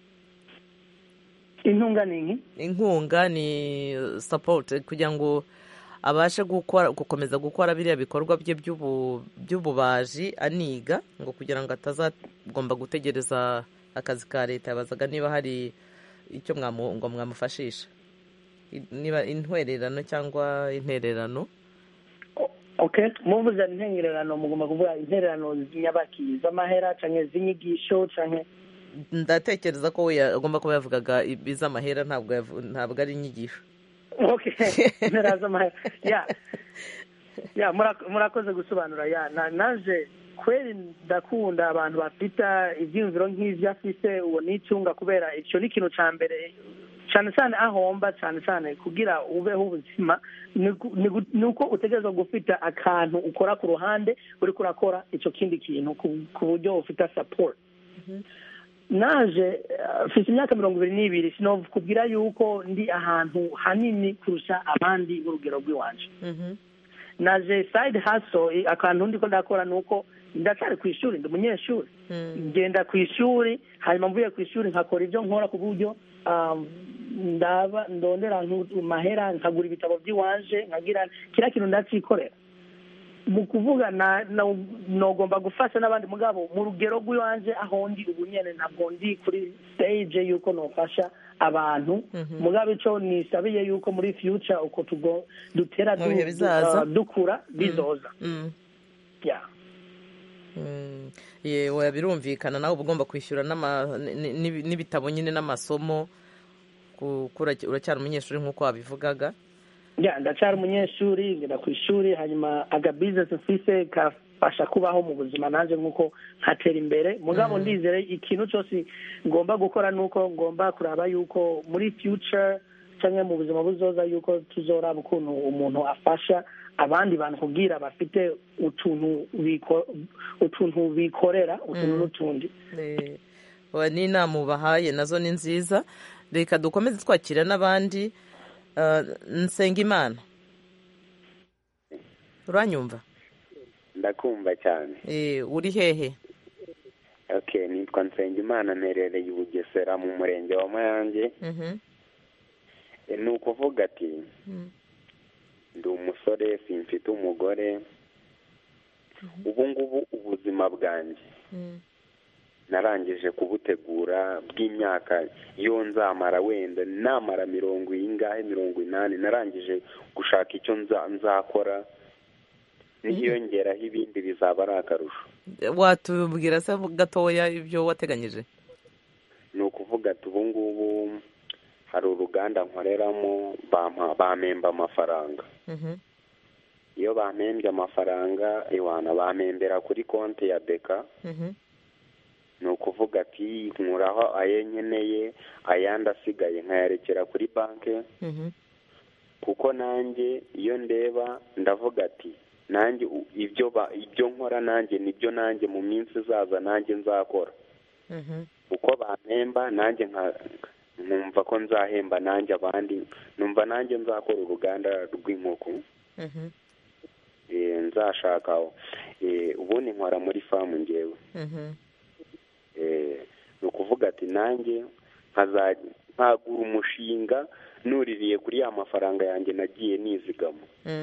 inkunga ni iki inkunga ni sapoti kugira ngo abashe gukora gukomeza gukora biriya bikorwa bye by'ububaji aniga ngo kugira ngo atazagomba gutegereza akazi ka leta yabazaga niba hari icyo ngo mwamufashisha niba intwererano cyangwa intererano okay muvuze intererano mugomba kuvuga intererano z'inyabaki z'amahera cyangwa z'inyigisho cyangwa ndatekereza ko we agomba kuba yavugaga iz'amahera ntabwo ari inyigisho intera z'amahera ya murakoze gusobanura ya naje kweri ndakunda abantu bafite ibyiyumviro nk'ibyo afite uwo n'icyunga kubera icyo ni ikintu cya mbere cyane cyane ahomba cyane cyane kugira ubeho ubuzima ni uko utegereza gufita akantu ukora ku ruhande uri kurakora icyo kindi kintu ku buryo ufite saporo naje mfite imyaka mirongo ibiri n'ibiri sinakubwira yuko ndi ahantu hanini kurusha abandi urugero rw'iwanje naje sayidi haso akantu ndi ko ndakora ni uko ndacyari ku ishuri ndi umunyeshuri ngenda ku ishuri hanyuma mvuye ku ishuri nkakora ibyo nkora ku buryo ndaba ndondera mahera nkagura ibitabo by'iwanje nkagira kiriya kintu ndacikorera mu kuvuga nogomba gufasha n'abandi mugabo mu rugero rw'iwanje aho ndi ubu nyine ntabwo ndi kuri stage y'uko nofasha abantu mugabo icyo nisabiye y'uko muri future uko dutera dukura bizoza yewe birumvikana nawe uba ugomba kwishyura n'ibitabo nyine n'amasomo uracyari umunyeshuri nk'uko wabivugaga ndacyari umunyeshuri ngenda ku ishuri hanyuma agabizinesi mfise kafasha kubaho mu buzima nanjye nk'uko nkatera imbere mugabo ndizere ikintu cyose ngomba gukora ni uko ngomba kuraba yuko muri future cyangwa mu buzima buzoza yuko tuzoraba ukuntu umuntu afasha abandi bantu kubwira bafite utuntu utuntu bikorera utuntu n'utundi n'inama ubahaye nazo ni nziza reka dukomeze twakira n'abandi Nsengimana uranyumva ndakumva cyane uri hehe ok nitwa Nsengimana mperereye i bugesera mu murenge wa mayange ni ukuvuga ati ndi umusore simfite umugore ubu ngubu ubuzima bwanjye narangije kubutegura bw'imyaka iyo nzamara wenda namara mirongo ingahe mirongo inani narangije gushaka icyo nzakora niyongeraho ibindi bizaba ari akarusho watubwira se gatoya ibyo wateganyije ni ukuvuga ati ubu ngubu hari uruganda nkoreramo bamemba amafaranga iyo bamembye amafaranga iwana bamembera kuri konti ya beka ni ukuvuga ati nkuraho ayo nkeneye ayandi asigaye nkayarekera kuri banki kuko nanjye iyo ndeba ndavuga ati nanjye ibyo ibyo nkora nanjye nibyo nanjye mu minsi izaza nanjye nzakora uko bamemba nanjye nkumva ko nzahemba nanjye abandi numva nanjye nzakora uruganda rw'inkoko nzashaka ubundi nkora muri famu ngewe ni ukuvuga ati nanjye nkagura umushinga nuririye kuri ya mafaranga yanjye nagiye nizigama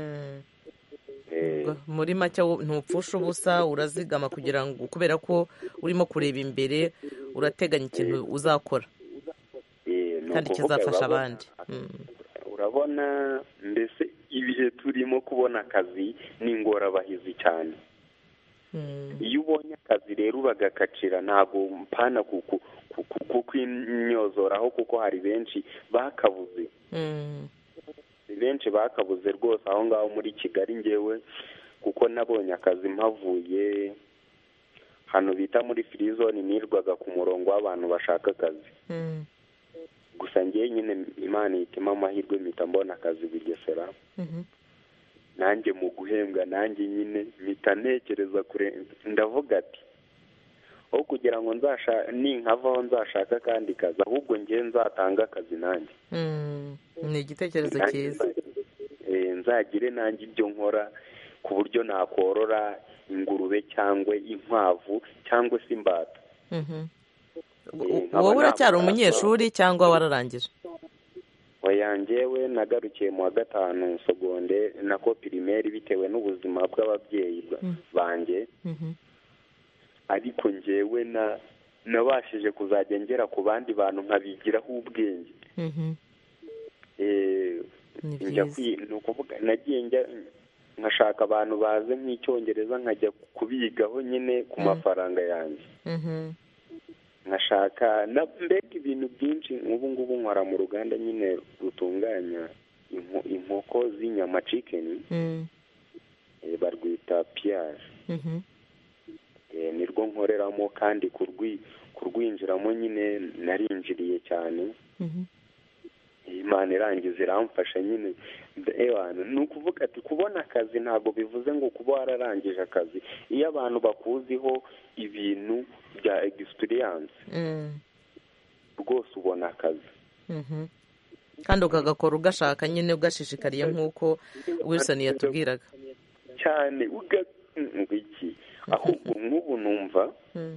muri make ntupfusha ubusa urazigama kugira ngo kubera ko urimo kureba imbere urateganya ikintu uzakora kandi kizafasha abandi urabona mbese ibihe turimo kubona akazi ni ingorabahizi cyane iyo ubonye akazi rero uragakacira ntabwo mpana kukwinyozoraho kuko hari benshi bakabuze benshi bakabuze rwose aho ngaho muri kigali ngewe kuko nabonye akazi mpavuye hano bita muri firizoni nirwaga ku murongo w'abantu bashaka akazi gusa ngewe nyine imana ihitamo amahirwe mpita mbona akazi bugesera nanjye mu guhembwa nanjye nyine mpita ntekereza kure ndavuga ati aho kugira ngo nzasha ninkavaho nzashaka akandi kazi ahubwo ngewe nzatanga akazi nanjye ni igitekerezo cyiza nzagire nanjye ibyo nkora ku buryo nakorora ingurube cyangwa inkwavu cyangwa se imbata wowe uracyari umunyeshuri cyangwa wararangije wayangewe nagarukiye mu wa gatanu segonde nako pirimeri bitewe n'ubuzima bw'ababyeyi banjye ariko ngewe na nabashije kuzajya ngera ku bandi bantu nkabigiraho ubwenge ni ukuvuga nagiye njya nkashaka abantu bazi nk'icyongereza nkajya kubigaho nyine ku mafaranga yanjye nkashaka mbega ibintu byinshi nk'ubu ngubu nkora mu ruganda nyine rutunganya inkoko z'inyama cikeni barwita piyari nirwo nkoreramo kandi kurwinjiramo nyine narinjiriye cyane imana irangiza iramfasha nyine ni ukuvuga ati kubona akazi ntabwo bivuze ngo kuba wararangije akazi iyo abantu bakuziho ibintu bya egisipiriyanse rwose ubona akazi kandi ukagakora ugashaka nyine ugashishikariye nk'uko wilson yatubwiraga cyane iki ahubwo nk'ubu numva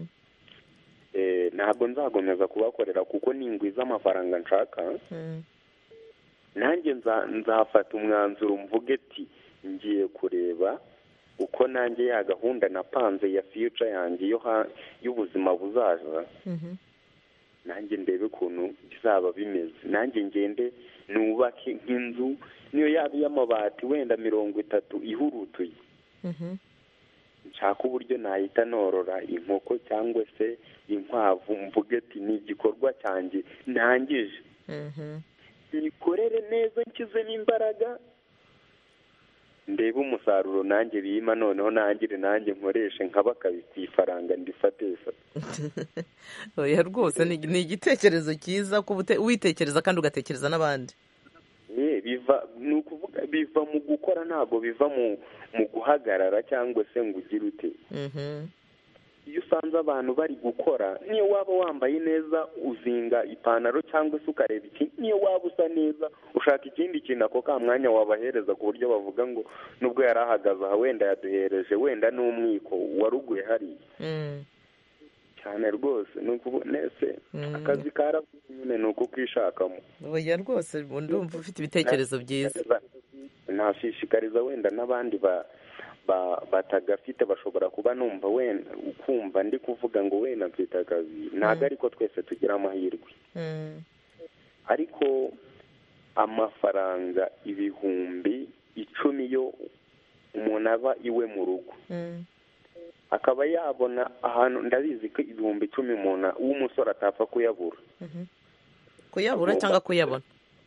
ntabwo nzakomeza kubakorera kuko ningwiza amafaranga nshaka nanjye nzafata umwanzuro mvuge ati ngiye kureba uko nanjye ya gahunda napanze ya fiyuca yanjye y'ubuzima buzaza nanjye ndebe ukuntu bizaba bimeze nanjye ngende nubake nk'inzu niyo yaba iy'amabati wenda mirongo itatu ihurutuye nshaka uburyo nahita norora inkoko cyangwa se inkwavu mvuge ati ni igikorwa cyanjye ntangije nikorere neza nshyizemo imbaraga ndebe umusaruro nanjye bima noneho nangire nanjye nkoreshe nkabakabi ku ifaranga ndifate oya rwose ni igitekerezo cyiza witekereza kandi ugatekereza n'abandi biva ni ukuvuga biva mu gukora ntabwo biva mu guhagarara cyangwa se ngo ugire ute iyo usanze abantu bari gukora niyo waba wambaye neza uzinga ipantaro cyangwa se ukareba iki niyo waba usa neza ushaka ikindi kintu ako ka mwanya wabahereza ku buryo bavuga ngo nubwo yari ahagaze aha wenda yaduhereje wenda n'umwiko waruguye hariya cyane rwose ni ukubonese akazi karavuze nyine ni uko kwishakamo oya rwose ndumva ufite ibitekerezo byiza nashishikariza wenda n'abandi ba batagafite bashobora kuba numva wenda ukumva ndi kuvuga ngo wenda mfite akazi ntabwo ariko twese tugira amahirwe ariko amafaranga ibihumbi icumi yo umuntu aba iwe mu rugo akaba yabona ahantu ndabizi ko ibihumbi icumi umuntu w'umusore atapfa kuyabura kuyabura cyangwa kuyabona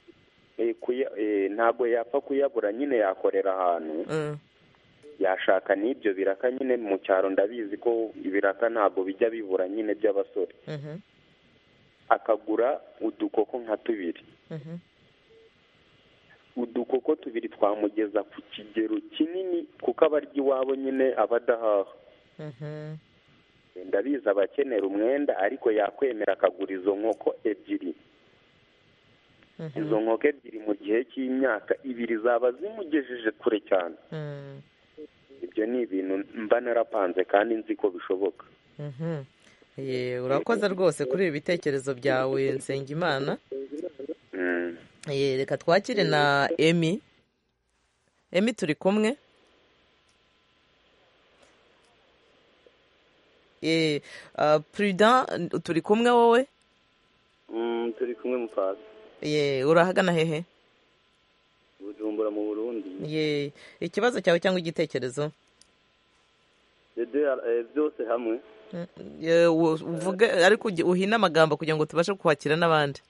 ntabwo yapfa kuyabura nyine yakorera ahantu yashaka n'ibyo biraka nyine mu cyaro ndabizi ko ibiraka ntabwo bijya bibura nyine by'abasore akagura udukoko nka tubiri udukoko tubiri twamugeza ku kigero kinini kuko abarya iwabo nyine aba adahaha ndabizi abakenera umwenda ariko yakwemera akagura izo nkoko ebyiri izo nkoko ebyiri mu gihe cy'imyaka ibiri zaba zimugejeje kure cyane ibyo ni ibintu mba narapanze kandi nzi ko bishoboka urakoze rwose kuri ibi bitekerezo byawe nsengimana reka twakire na emi emi turi kumwe purida turi kumwe wowe turi kumwe mupasi ye urahagana hehe bujumbura mu burundi ye ikibazo cyawe cyangwa igitekerezo byose hamwe uvuge ariko uhine amagambo kugira ngo tubashe kwakira n'abandi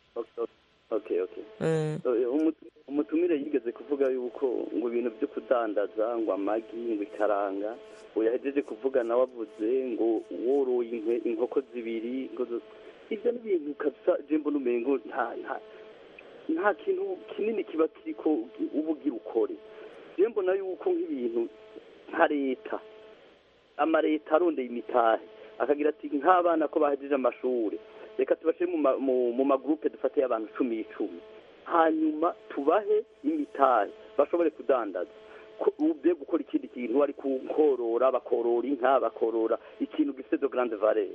umutumire yigeze kuvuga yuko ngo ibintu byo kudandaza ngo amagi ngo ikaranga ngo yahejeje kuvuga nawe avuze ngo woroye inkoko zibiri ibyo ni ibintu kabisa jembo n'umengo nta kintu kinini kiba kiri ko uba ugira ukore mbona yuko nk'ibintu nka leta amaleta arondeye imitahe akagira ati nk'abana ko bahejeje amashuri reka tubashyire mu ma- mu- mu magurupe dufate y'abantu cumi icumi hanyuma tubahe imitari bashobore kudandaza ko- ube gukora ikindi kintu ari korora bakorora inka bakorora ikintu gifite de grande valeur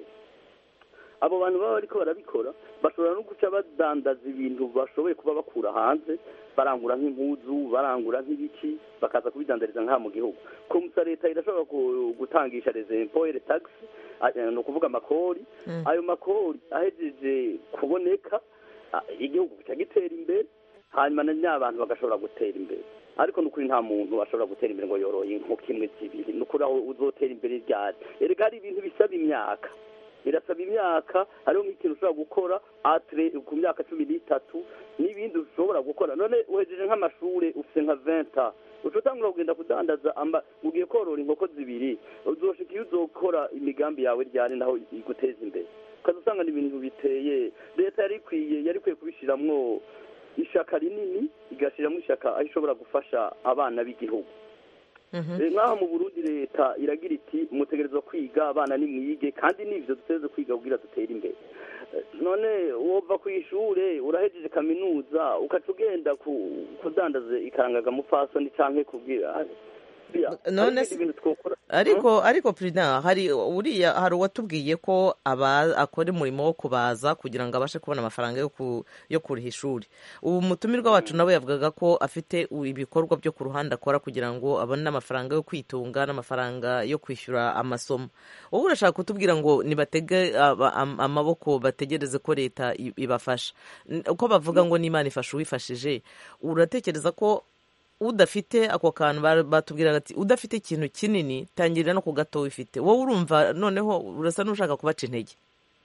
abo bantu baba bariko barabikora bashobora no guca badandaza ibintu bashoboye kuba bakura hanze barangura nk'impuzu barangura nk'ibiki bakaza kubidandariza nk'aha mu gihugu komisa leta irashobora ku- gutangisha les impôts et les taxes a- ni ukuvuga amakori ayo makori ahejeje kuboneka a- igihugu gica gitera imbere hanyuma na ny'abantu bagashobora gutera imbere ariko ni ukuri nta muntu ashobora gutera imbere ngo yoroye inkoko imwe zibiri ni ukuri aho uzotera imbere ryari erega hari ibintu bisaba imyaka birasaba imyaka hariho nk'ikintu ushobora gukora atre ku myaka cumi n'itatu n'ibindi ushobora gukora none uhejeje nk'amashuri ufite nka venta uca utangura kugenda kudandaza amba ugiye korora inkoko zibiri uzoshika iyo uzokora imigambi yawe ryari naho iguteza imbere ukaza usanga ni ibintu biteye leta yari ikwiye yari ikwiye kubishiramwo ishaka rinini igashyiramo ishaka aho ishobora gufasha abana b'igihugu Eh, nk'aha mu burundi leta iragira iti mutegerezwa kwiga abana nimwige kandi n'ivyo dutegerezwa kwiga kugira dutere imbere Eh, none wova ku ishure urahejeje kaminuza ukaca ugenda ku- kudandaza ikarangaga mupfasoni canke kubwira None hari se- ibintu twokora ariko ariko perezida hari uriya hari uwatubwiye ko aba akora umurimo wo kubaza kugira ngo abashe kubona amafaranga yo ku yo kuriha ishuri ubu mutumirwa wacu nawe yavugaga ko afite u- ibikorwa byo ku ruhande akora kugira ngo abone n'amafaranga yo kwitunga n'amafaranga yo kwishyura amasomo wowe urashaka kutubwira ngo nibatege aba- am- amaboko bategereze ko leta i- ibafasha N- uko bavuga ngo n'imana ifasha uwifashije uratekereza ko udafite ako kantu ba- batubwiraga ati udafite ikintu kinini tangirira no ku gato wifite wowe urumva noneho urasa n'ushaka kubaca intege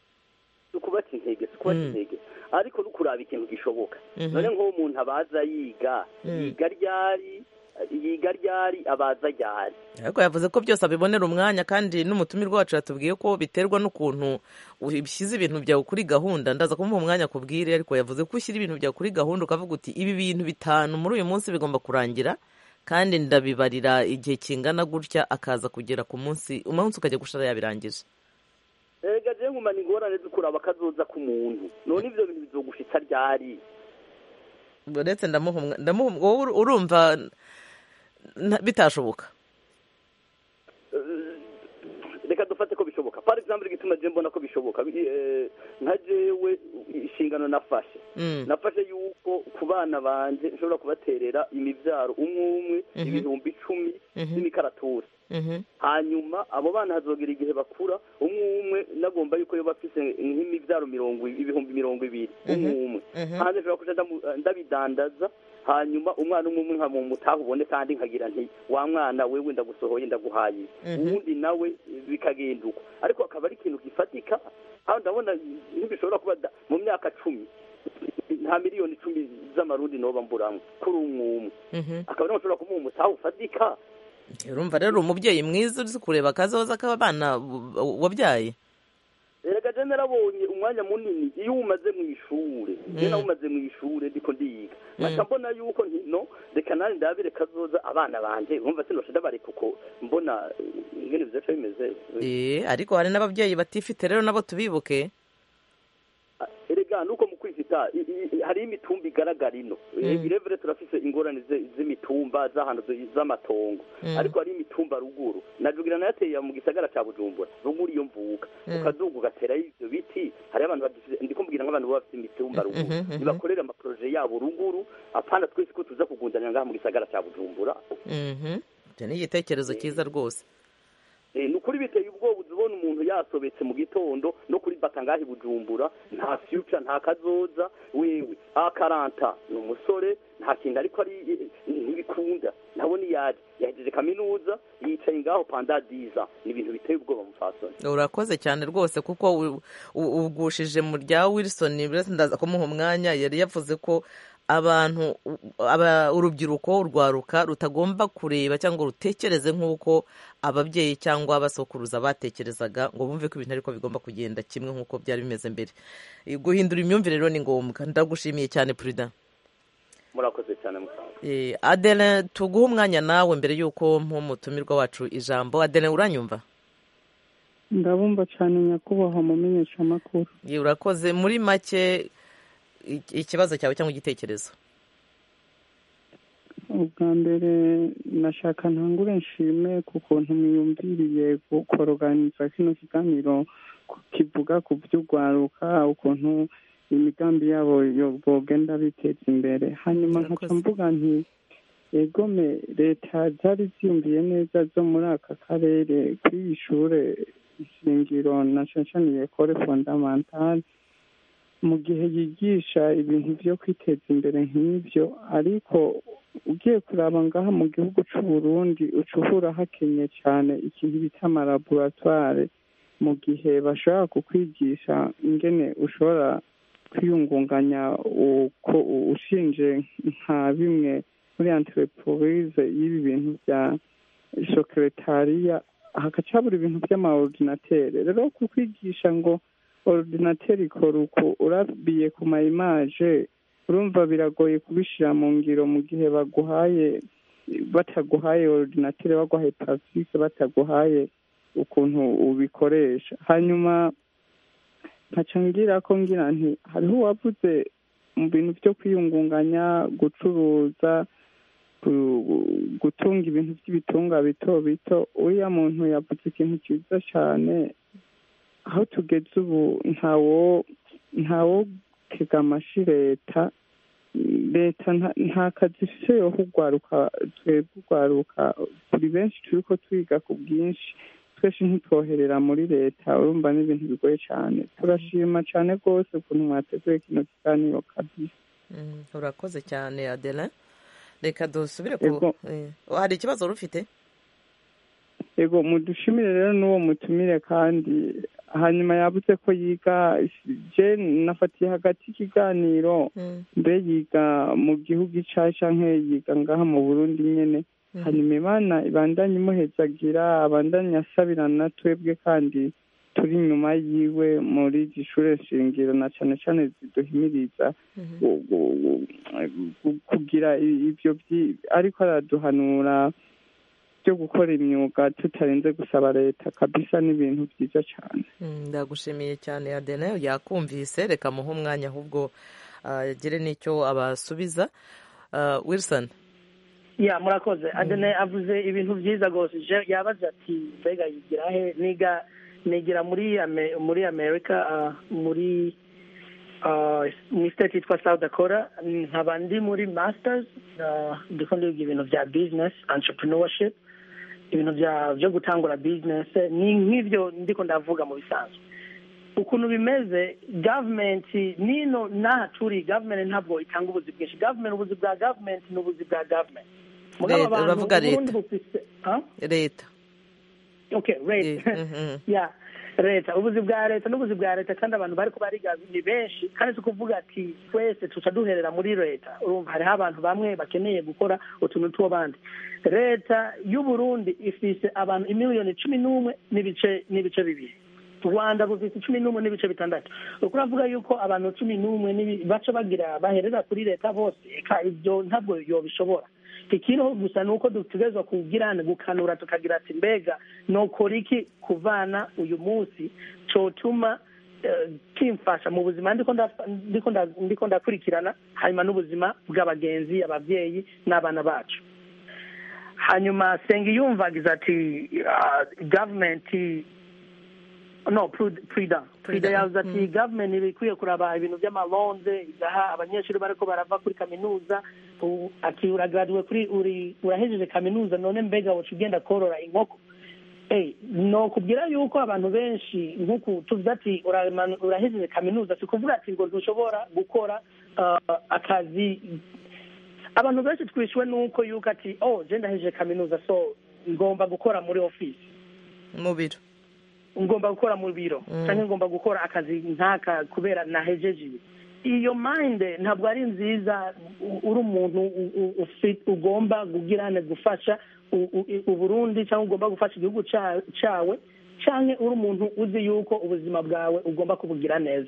ukubaca intege si ukubaca Mm. intege ariko no kuraba ikintu gishoboka Mhm. none nk'uwo umuntu abaza yiga Mm. yiga ryari yiga ryari abaza ryari ariko yavuze ko byose abibonera umwanya kandi n'umutumirwa wacu yatubwiye ko biterwa n'ukuntu ushyize ibintu byawe kuri gahunda ndaza kumuha umwanya akubwire ariko yavuze ko ushyira ibintu byawe kuri gahunda ukavuga uti ibi bintu bitanu muri uyu munsi bigomba kurangira kandi ndabibarira igihe kingana gutya akaza kugera ku munsi umunsi ukajya gushara yabirangije erega je ngumana ingorane zo kuraba akazoza k'umuntu none ivyo bintu bizogushitsa ryari uretse ndamuha umwa- ndamuha umwa- wowe urumva nta- bitashoboka reka dufate ko bishoboka par exemple igituma je mbona ko bishoboka bi- eh, nka jewe inshingano nafashe Mm. nafashe yuko ku bana banje nshobora kubaterera imivyaro umwe umwe Mhm. ibihumbi icumi Mhm. n'imikaratusi Mhm. hanyuma abo bana hazogera igihe bakura umwe umwe nagomba yuko yoba afise nk'imivyaro mirongo i- ibihumbi mirongo ibiri umwe Mhm. umwe Mhm. hanze nshobora kuja ndamu- ndabidandaza hanyuma umwana umwe umwe nkamumutaha ubone kandi nkagira nti wa mwana wewe ndagusohoye ndaguhaye Mhm. uwundi nawe bikagenda uko ariko akaba ari ikintu gifatika aho ndabona ntibishobora kuba da- mu myaka cumi nta miliyoni icumi z'amarundi noba mburamwo kuri umwe umwe Mhm. akaba ariho nshobora kumuha umutaha ufatika urumva rero umubyeyi mwiza uzi kureba akazoza k'abana wabyaye erega je narabonye umwanya munini iyo umaze mu ishure je Mm. nawe umaze mu ishure ndiko ndiga Mm. nkaca mbona yuko nti no reka nani ndabire kazoza abana banje urumva sinosha ndabareka uko mbona eh, ingene bizaca bimeze Eh, ariko hari n'ababyeyi batifite rero nabo tubibuke erega nuko mu kwifita i- i- i- hariho imitumba igaragara ino Mm. irevure turafise ingorane ze- z'imitumba z'ahantu zi- z'amatongo Mm. ariko hariho imitumba ruguru najugira nayateye mu gisagara ca bujumbura ruguru iyo mvuka Mm. ukazuga ugaterayo ivyo biti hariho abantu bagifise ndiko mbwira nk'abantu baba bafise imitumba ruguru Mhm, mhm. nibakorera amaproje yabo ruguru apana twese ko tuza kugundanira ngaha mu gisagara ca bujumbura Mhm. icyo ni igitekerezo cyiza rwose Eh, ni ukuri biteye ubwoba uza ubona umuntu yasobetse mu gitondo no kuri bata ngaho i bujumbura nta future nta kazoza wewe akaranta ni umusore nta kintu ariko ari eh, ntibikunda nabona iyaje yahejeje kaminuza yicaye ngaho panda diza ni ibintu biteye ubwoba mufasoni urakoze cyane rwose kuko u- u- ugushije mu rya wilson mbese ndaza kumuha umwanya yari yavuze ko abantu u- aba- urubyiruko urwaruka rutagomba kureba cyangwa rutekereze nk'uko ababyeyi cyangwa abasokuruza batekerezaga ngo bumve ko ibintu ariko bigomba kugenda kimwe nk'uko byari bimeze mbere guhindura imyumvire rero ni ngombwa ndagushimiye cyane perezida murakoze cyane musaza Eh, adele tuguhe umwanya nawe mbere y'uko nk'umutumirwa wacu ijambo adele uranyumva ndabumva cyane nyakubahwa mu menyeshamakuru Ye, urakoze muri make i- ikibazo cyawe cyangwa igitekerezo ubwa mbere nashaka ntangure nshime ku kuntu mwiyumviriye koroganiza kino kiganiro ku- kivuga ku by'urwaruka ukuntu imigambi yabo yo- bogenda biteza imbere hanyuma nkaca mvuga nti egome leta zari ziyumviye neza zo muri aka karere kuri iyi shure shingiro na shanshaniye kore fondamentale mu gihe yigisha ibintu byo kwiteza imbere nk'ibyo ariko ugiye kuraba ngaha mu gihugu cy'u Burundi uca uhura hakenye cyane ikintu bita amalaboratware mu gihe bashobora kukwigisha ingene ushobora kwiyungunganya uko ushinje nka bimwe muri entreprise y'ibi bintu bya sekretariya hagaca habura ibintu by'amaordinatere rero kukwigisha ngo ordinateur ikora uko urabiye ku ma image urumva biragoye kubishyira mu ngiro mu gihe baguhaye bataguhaye ordinateur baguhaye plastique bataguhaye ukuntu ubikoresha hanyuma nkaca ngira ko ngira nti hariho uwavuze mu bintu byo kwiyungunganya gucuruza gu- gutunga ibintu by'ibitunga bito bito uriya muntu yavuze ikintu cyiza cyane aho tugeze ubu ntawo ntawo tega amashi leta leta nta- nta kazi ifise yo kugwaruka twebwe ugwaruka turi benshi turiko twiga ku bwinshi twese ntitwoherera muri leta urumva ni ibintu bigoye cyane turashima cyane rwose ukuntu mwateguye kino kiganiro kabisa Mm, urakoze cyane adelin reka dusubire ku Ego. eh, hari ikibazo wari ufite yego mudushimire rero n'uwo mutumire kandi hanyuma yavuze ko yiga je nafatiye hagati y'ikiganiro mbe yiga mu gihugu icayi canke yiga ngaha mu burundi nyene hanyuma imana ibandanye imuhezagira abandanye asabirana twebwe kandi turi inyuma yiwe muri izi shure shingiro na cane cane ziduhimiriza gu- gu- gu- gu- kugira i- ivyo vyi- ariko araduhanura byo gukora imyuga tutarinze gusaba leta kabisa n'ibintu byiza cyane Mm, ndagushimiye cyane adelin yakumvise reka muhe umwanya ahubwo agire n'icyo abasubiza Ah, wilson ya murakoze adene avuze ibintu byiza rwose Je- yabaze ati mbega yigira he niga nigira muri Ame- muri america ah, muri ah, mu state yitwa south dakota nkaba ndi muri masters ah, ndiko ndiga ibintu bya business entrepreneurship ibintu bya byo gutangura business ni nk'ibyo ndiko ndavuga mu bisanzwe ukuntu bimeze gavumenti nino n'aha turi gavumenti ntabwo itanga ubuzi bwinshi gavumenti ubuzi bwa gavumenti ni ubuzi bwa gavumenti Mugabo Leta, abantu uravuga Uburundi leta. bufise- Huh? leta okay leta ya leta ubuzi bwa leta n'ubuzi bwa leta kandi abantu bari bariga ni benshi kandi si ukuvuga ati twese tuca duherera muri leta urumva hariho abantu bamwe bakeneye gukora utuntu tw'abandi leta y'uburundi ifise abantu imiliyoni cumi n'umwe n'ibice n'ibice bibiri rwanda rufite cumi n'umwe n'ibice bitandatu uko uravuga yuko abantu cumi n'umwe n'ibi- baca bagira baherera kuri leta bose eka ibyo ntabwo yobishobora ikiriho gusa ni uko dutegerezwa kugirana gukanura tukagira ati mbega nokora iki kuvana uyu munsi cotuma eh, kimfasha mu buzima ndiko nda- ndiko nda- ndiko ndakurikirana hanyuma n'ubuzima bw'abagenzi ababyeyi n'abana bacu hanyuma sengiyumvagiza ati ah, gavumenti no Prud- prida prida yavuze ati gavumenti ibikwiye kuraba ibintu by'amalonze igaha abanyeshuri bariko barava kuri kaminuza u- ati uragraduwe kuri uri urahejeje kaminuza none mbega woca ugenda korora inkoko Eh, no kubwira yuko abantu benshi nk'uku tuvuze ati urama- urahejeje kaminuza si kuvuga ati ngo ntushobora gukora ah, akazi abantu benshi twishyuwe nuko yuko ati oh je ndahejeje kaminuza so ngomba gukora muri office mu biro ngomba gukora mu biro Mm. cyangwa ngomba gukora akazi nk'aka kubera nahejeje ibi iyo mind ntabwo ari nziza u- uri umuntu u- u- ufi- ugomba kugirane gufasha u- u- uburundi cyangwa ugomba gufasha igihugu ca- cawe cyangwa uri umuntu uzi yuko ubuzima bwawe ugomba kubugira neza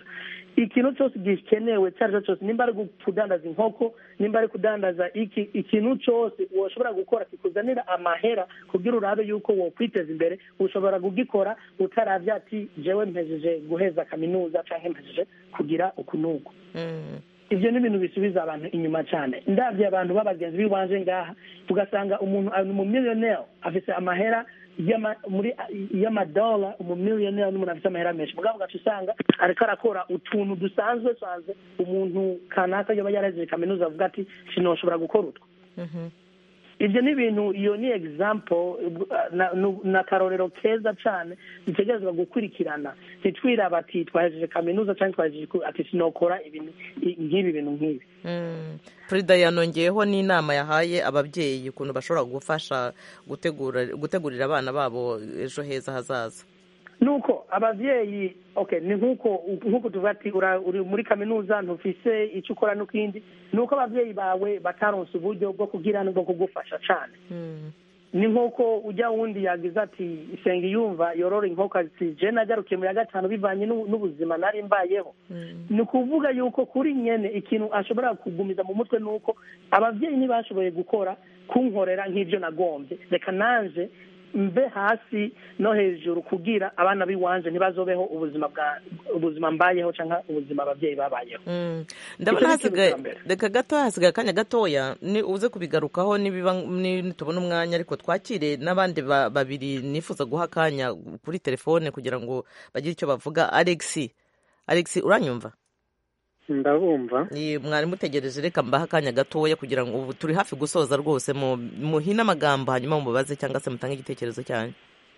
ikintu cyose gikenewe icyo ari cyo cyose nimba ari kudandaza inkoko nimba ari kudandaza iki ikintu cyose washobora gukora kikuzanira amahera kugira urabe yuko wokwiteza imbere ushobora kugikora utaravya ati jewe mpejeje guheza kaminuza cyangwa mpejeje kugira uku n'uku ibyo ni ibintu bisubiza abantu inyuma cyane ndabye abantu b'abagenzi b'iwanje ngaha tugasanga umuntu ari umumiliyoneri afite amahera muri y'amadola umumiliyoneri n'umuntu afite amahera menshi mugabo ugaca usanga ariko arakora utuntu dusanzwe sanzwe umuntu kanaka yaba yarahejeje kaminuza avuga ati sinoshobora gukora utwo ibyo ni ibintu iyo ni example ni akarorero keza cyane dutegerezwa gukurikirana ntitwiraba ati twahejeje kaminuza cyangwa twahejeje ati sinokora ibintu nk'ibi bintu nk'ibi perezida yanongeyeho n'inama yahaye ababyeyi ukuntu bashobora gufasha gutegurira abana babo ejo heza hazaza nuko ababyeyi okay ni nkuko nkuko tuvuga ati uri muri kaminuza ntufise icyo ukora n'ikindi ni uko ababyeyi bawe bataronse uburyo bwo kugira bwo kugufasha cyane ni nkuko ujya wundi yagize ati isenga yumva yorora inkoko ati je nagarukiye mu ya gatanu bivanye n'ubuzima nari mbayeho ni ukuvuga yuko kuri nyene ikintu ashobora kugumiza mu mutwe ni uko ababyeyi ntibashoboye gukora kunkorera nk'ibyo nagombye reka nanje mve hasi no hejuru kugira abana b'iwanje ntibazobeho ubuzima bwa ubuzima mbayeho cyangwa ubuzima ababyeyi babayeho ndabona hasigaye reka gato hasigaye akanya gatoya ni uze kubigarukaho nitubona umwanya ariko twakire n'abandi babiri nifuza guha akanya kuri telefone kugira ngo bagire icyo bavuga alexi alexi uranyumva ndabumva mwari mutegereje reka mbaha akanya gatoya kugira ngo ubu turi hafi gusoza rwose muhine amagambo hanyuma mubaze cyangwa se mutange igitekerezo cyanyu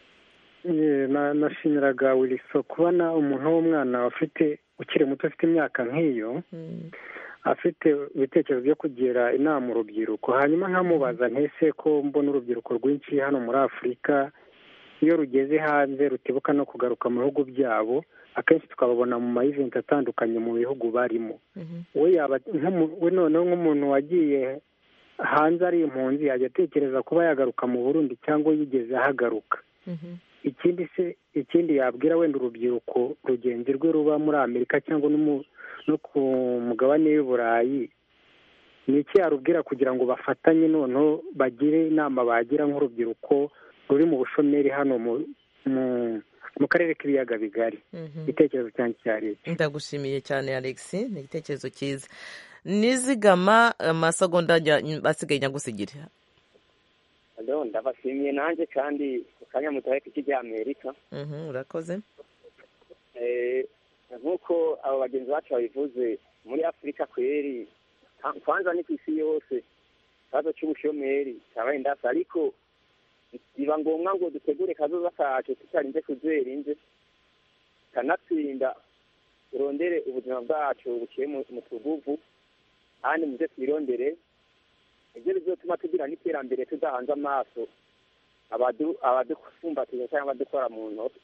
nashimiraga wiliso kubona umuntu w'umwana ufite ukiri muto ufite imyaka nk'iyo afite ibitekerezo byo kugira inama urubyiruko hanyuma nkamubaza ntese ko mbona urubyiruko rwinshi hano muri afurika iyo rugeze hanze rutibuka no kugaruka mu bihugu byabo akenshi tukababona mu mayiventi atandukanye mu bihugu barimo we yaba we noneho nk'umuntu wagiye hanze ari impunzi yajya atekereza kuba yagaruka mu burundi cyangwa yigeze ahagaruka ikindi se ikindi yabwira wenda urubyiruko rugenzi rwe ruba muri amerika cyangwa no ku mugabane w'i burayi ni iki yarubwira kugira ngo bafatanye noneho bagire inama bagira nk'urubyiruko ruri mu bushomeri hano mu karere k'ibiyaga bigari igitekerezo cyanjye cya leta ndagushimiye cyane alex ni igitekerezo cyiza nizigama amasegonda asigaye nyagusigire ndabashimiye nanjye kandi ku kanya mutahe k'iki amerika urakoze nk'uko abo bagenzi bacu babivuze muri afurika kweri kwanza ni ku isi yose ikibazo cy'ubushomeri cyabaye ndasa ariko biba ngombwa ngo dutegure kazoza kacu tutarinze kuzera inze kanatsinda turondere ubuzima bwacu buciye mu tuguvu kandi muze twirondere ibyo bizotuma tugira n'iterambere tudahanze amaso abadufumbatiza cyangwa abadukora mu ntoki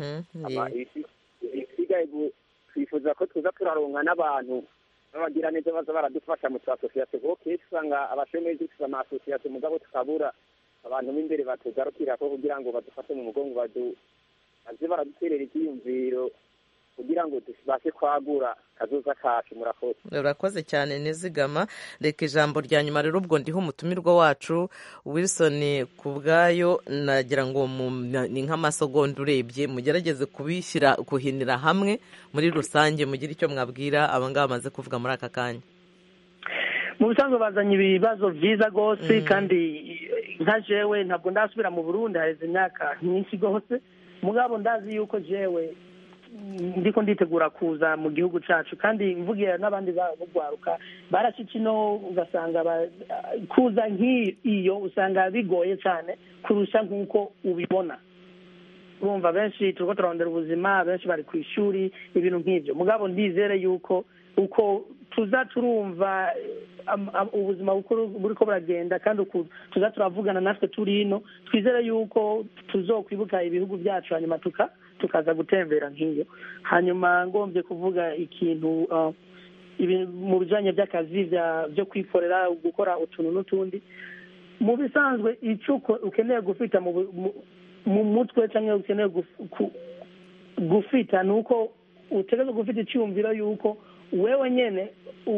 ibisigaye twifuza ko tuza turaronka n'abantu n'abagira neza baza baradufasha mu tu asosiyasiyo kuko kenshi usanga abashomeri dufite ama asosiyasiyo mugabo tukabura abantu b'imbere batugarukira ko kugira ngo badufashe mu mugongo baze baraduterera ibyiyumviro kugira ngo tubashe kwagura kazoza kacu murakoze urakoze cyane nizigama reka ijambo rya nyuma rero ubwo ndiho umutumirwa wacu wilson ku bwayo nagira ngo ni nk'amasegonda urebye mugerageze kubishyira kuhinira hamwe muri rusange mugire icyo mwabwira abangaba bamaze kuvuga muri aka kanya mu bisanzwe bazanye ibibazo byiza rwose kandi nka jewe ntabwo ndasubira mu burundi haheze imyaka myinshi rwose mugabo ndazi yuko jewe ndiko nditegura kuza mu gihugu cyacu kandi mvugira n'abandi bagwaruka baracika ino ugasanga kuza nk'iyo usanga bigoye cyane kurusha nk'uko ubibona urumva benshi turiko turarondera ubuzima benshi bari ku ishuri ibintu nk'ibyo mugabo ndizere yuko uko tuza turumva ubuzima buriko buragenda kandi tuza turavugana natwe turi ino twizere yuko tuzokwibuka ibihugu byacu hanyuma tuka tukaza gutembera nk'iyo hanyuma ngombye kuvuga ikintu mu bijyanye by'akazi byo kwikorera gukora utuntu n'utundi mu bisanzwe icyo ukeneye gufita mu mutwe cyangwa ukeneye gufita ni uko utegereza kuba ufite icyumviro y'uko wewe nyine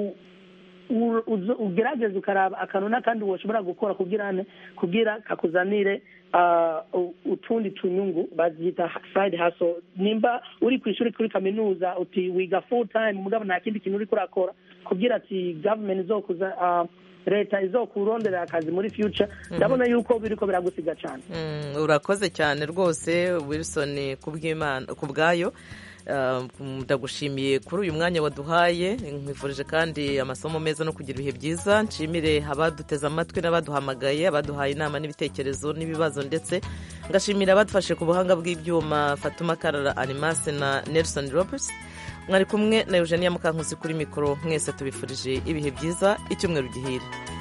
ugerageza ukaraba akantu n'akandi washobora gukora kugira kugira kakuzanire utundi tunyungu bazita side hustle nimba uri ku ishuri kuri kaminuza uti wiga full time mugabo nta kindi kintu uri kurakora kugira ati government izokuza leta izokurondera akazi muri future ndabona yuko biriko biragusiga cyane urakoze cyane rwose wilson ku bwayo ndagushimiye kuri uyu mwanya waduhaye nkwifurije kandi amasomo meza no kugira ibihe byiza nshimire abaduteze amatwi n'abaduhamagaye abaduhaye inama n'ibitekerezo n'ibibazo ndetse ngashimira abadufashe ku buhanga bw'ibyuma fatuma karara animase na nelson roberts mwari kumwe na eugenia mukankusi kuri mikoro mwese tubifurije ibihe byiza icyumweru gihire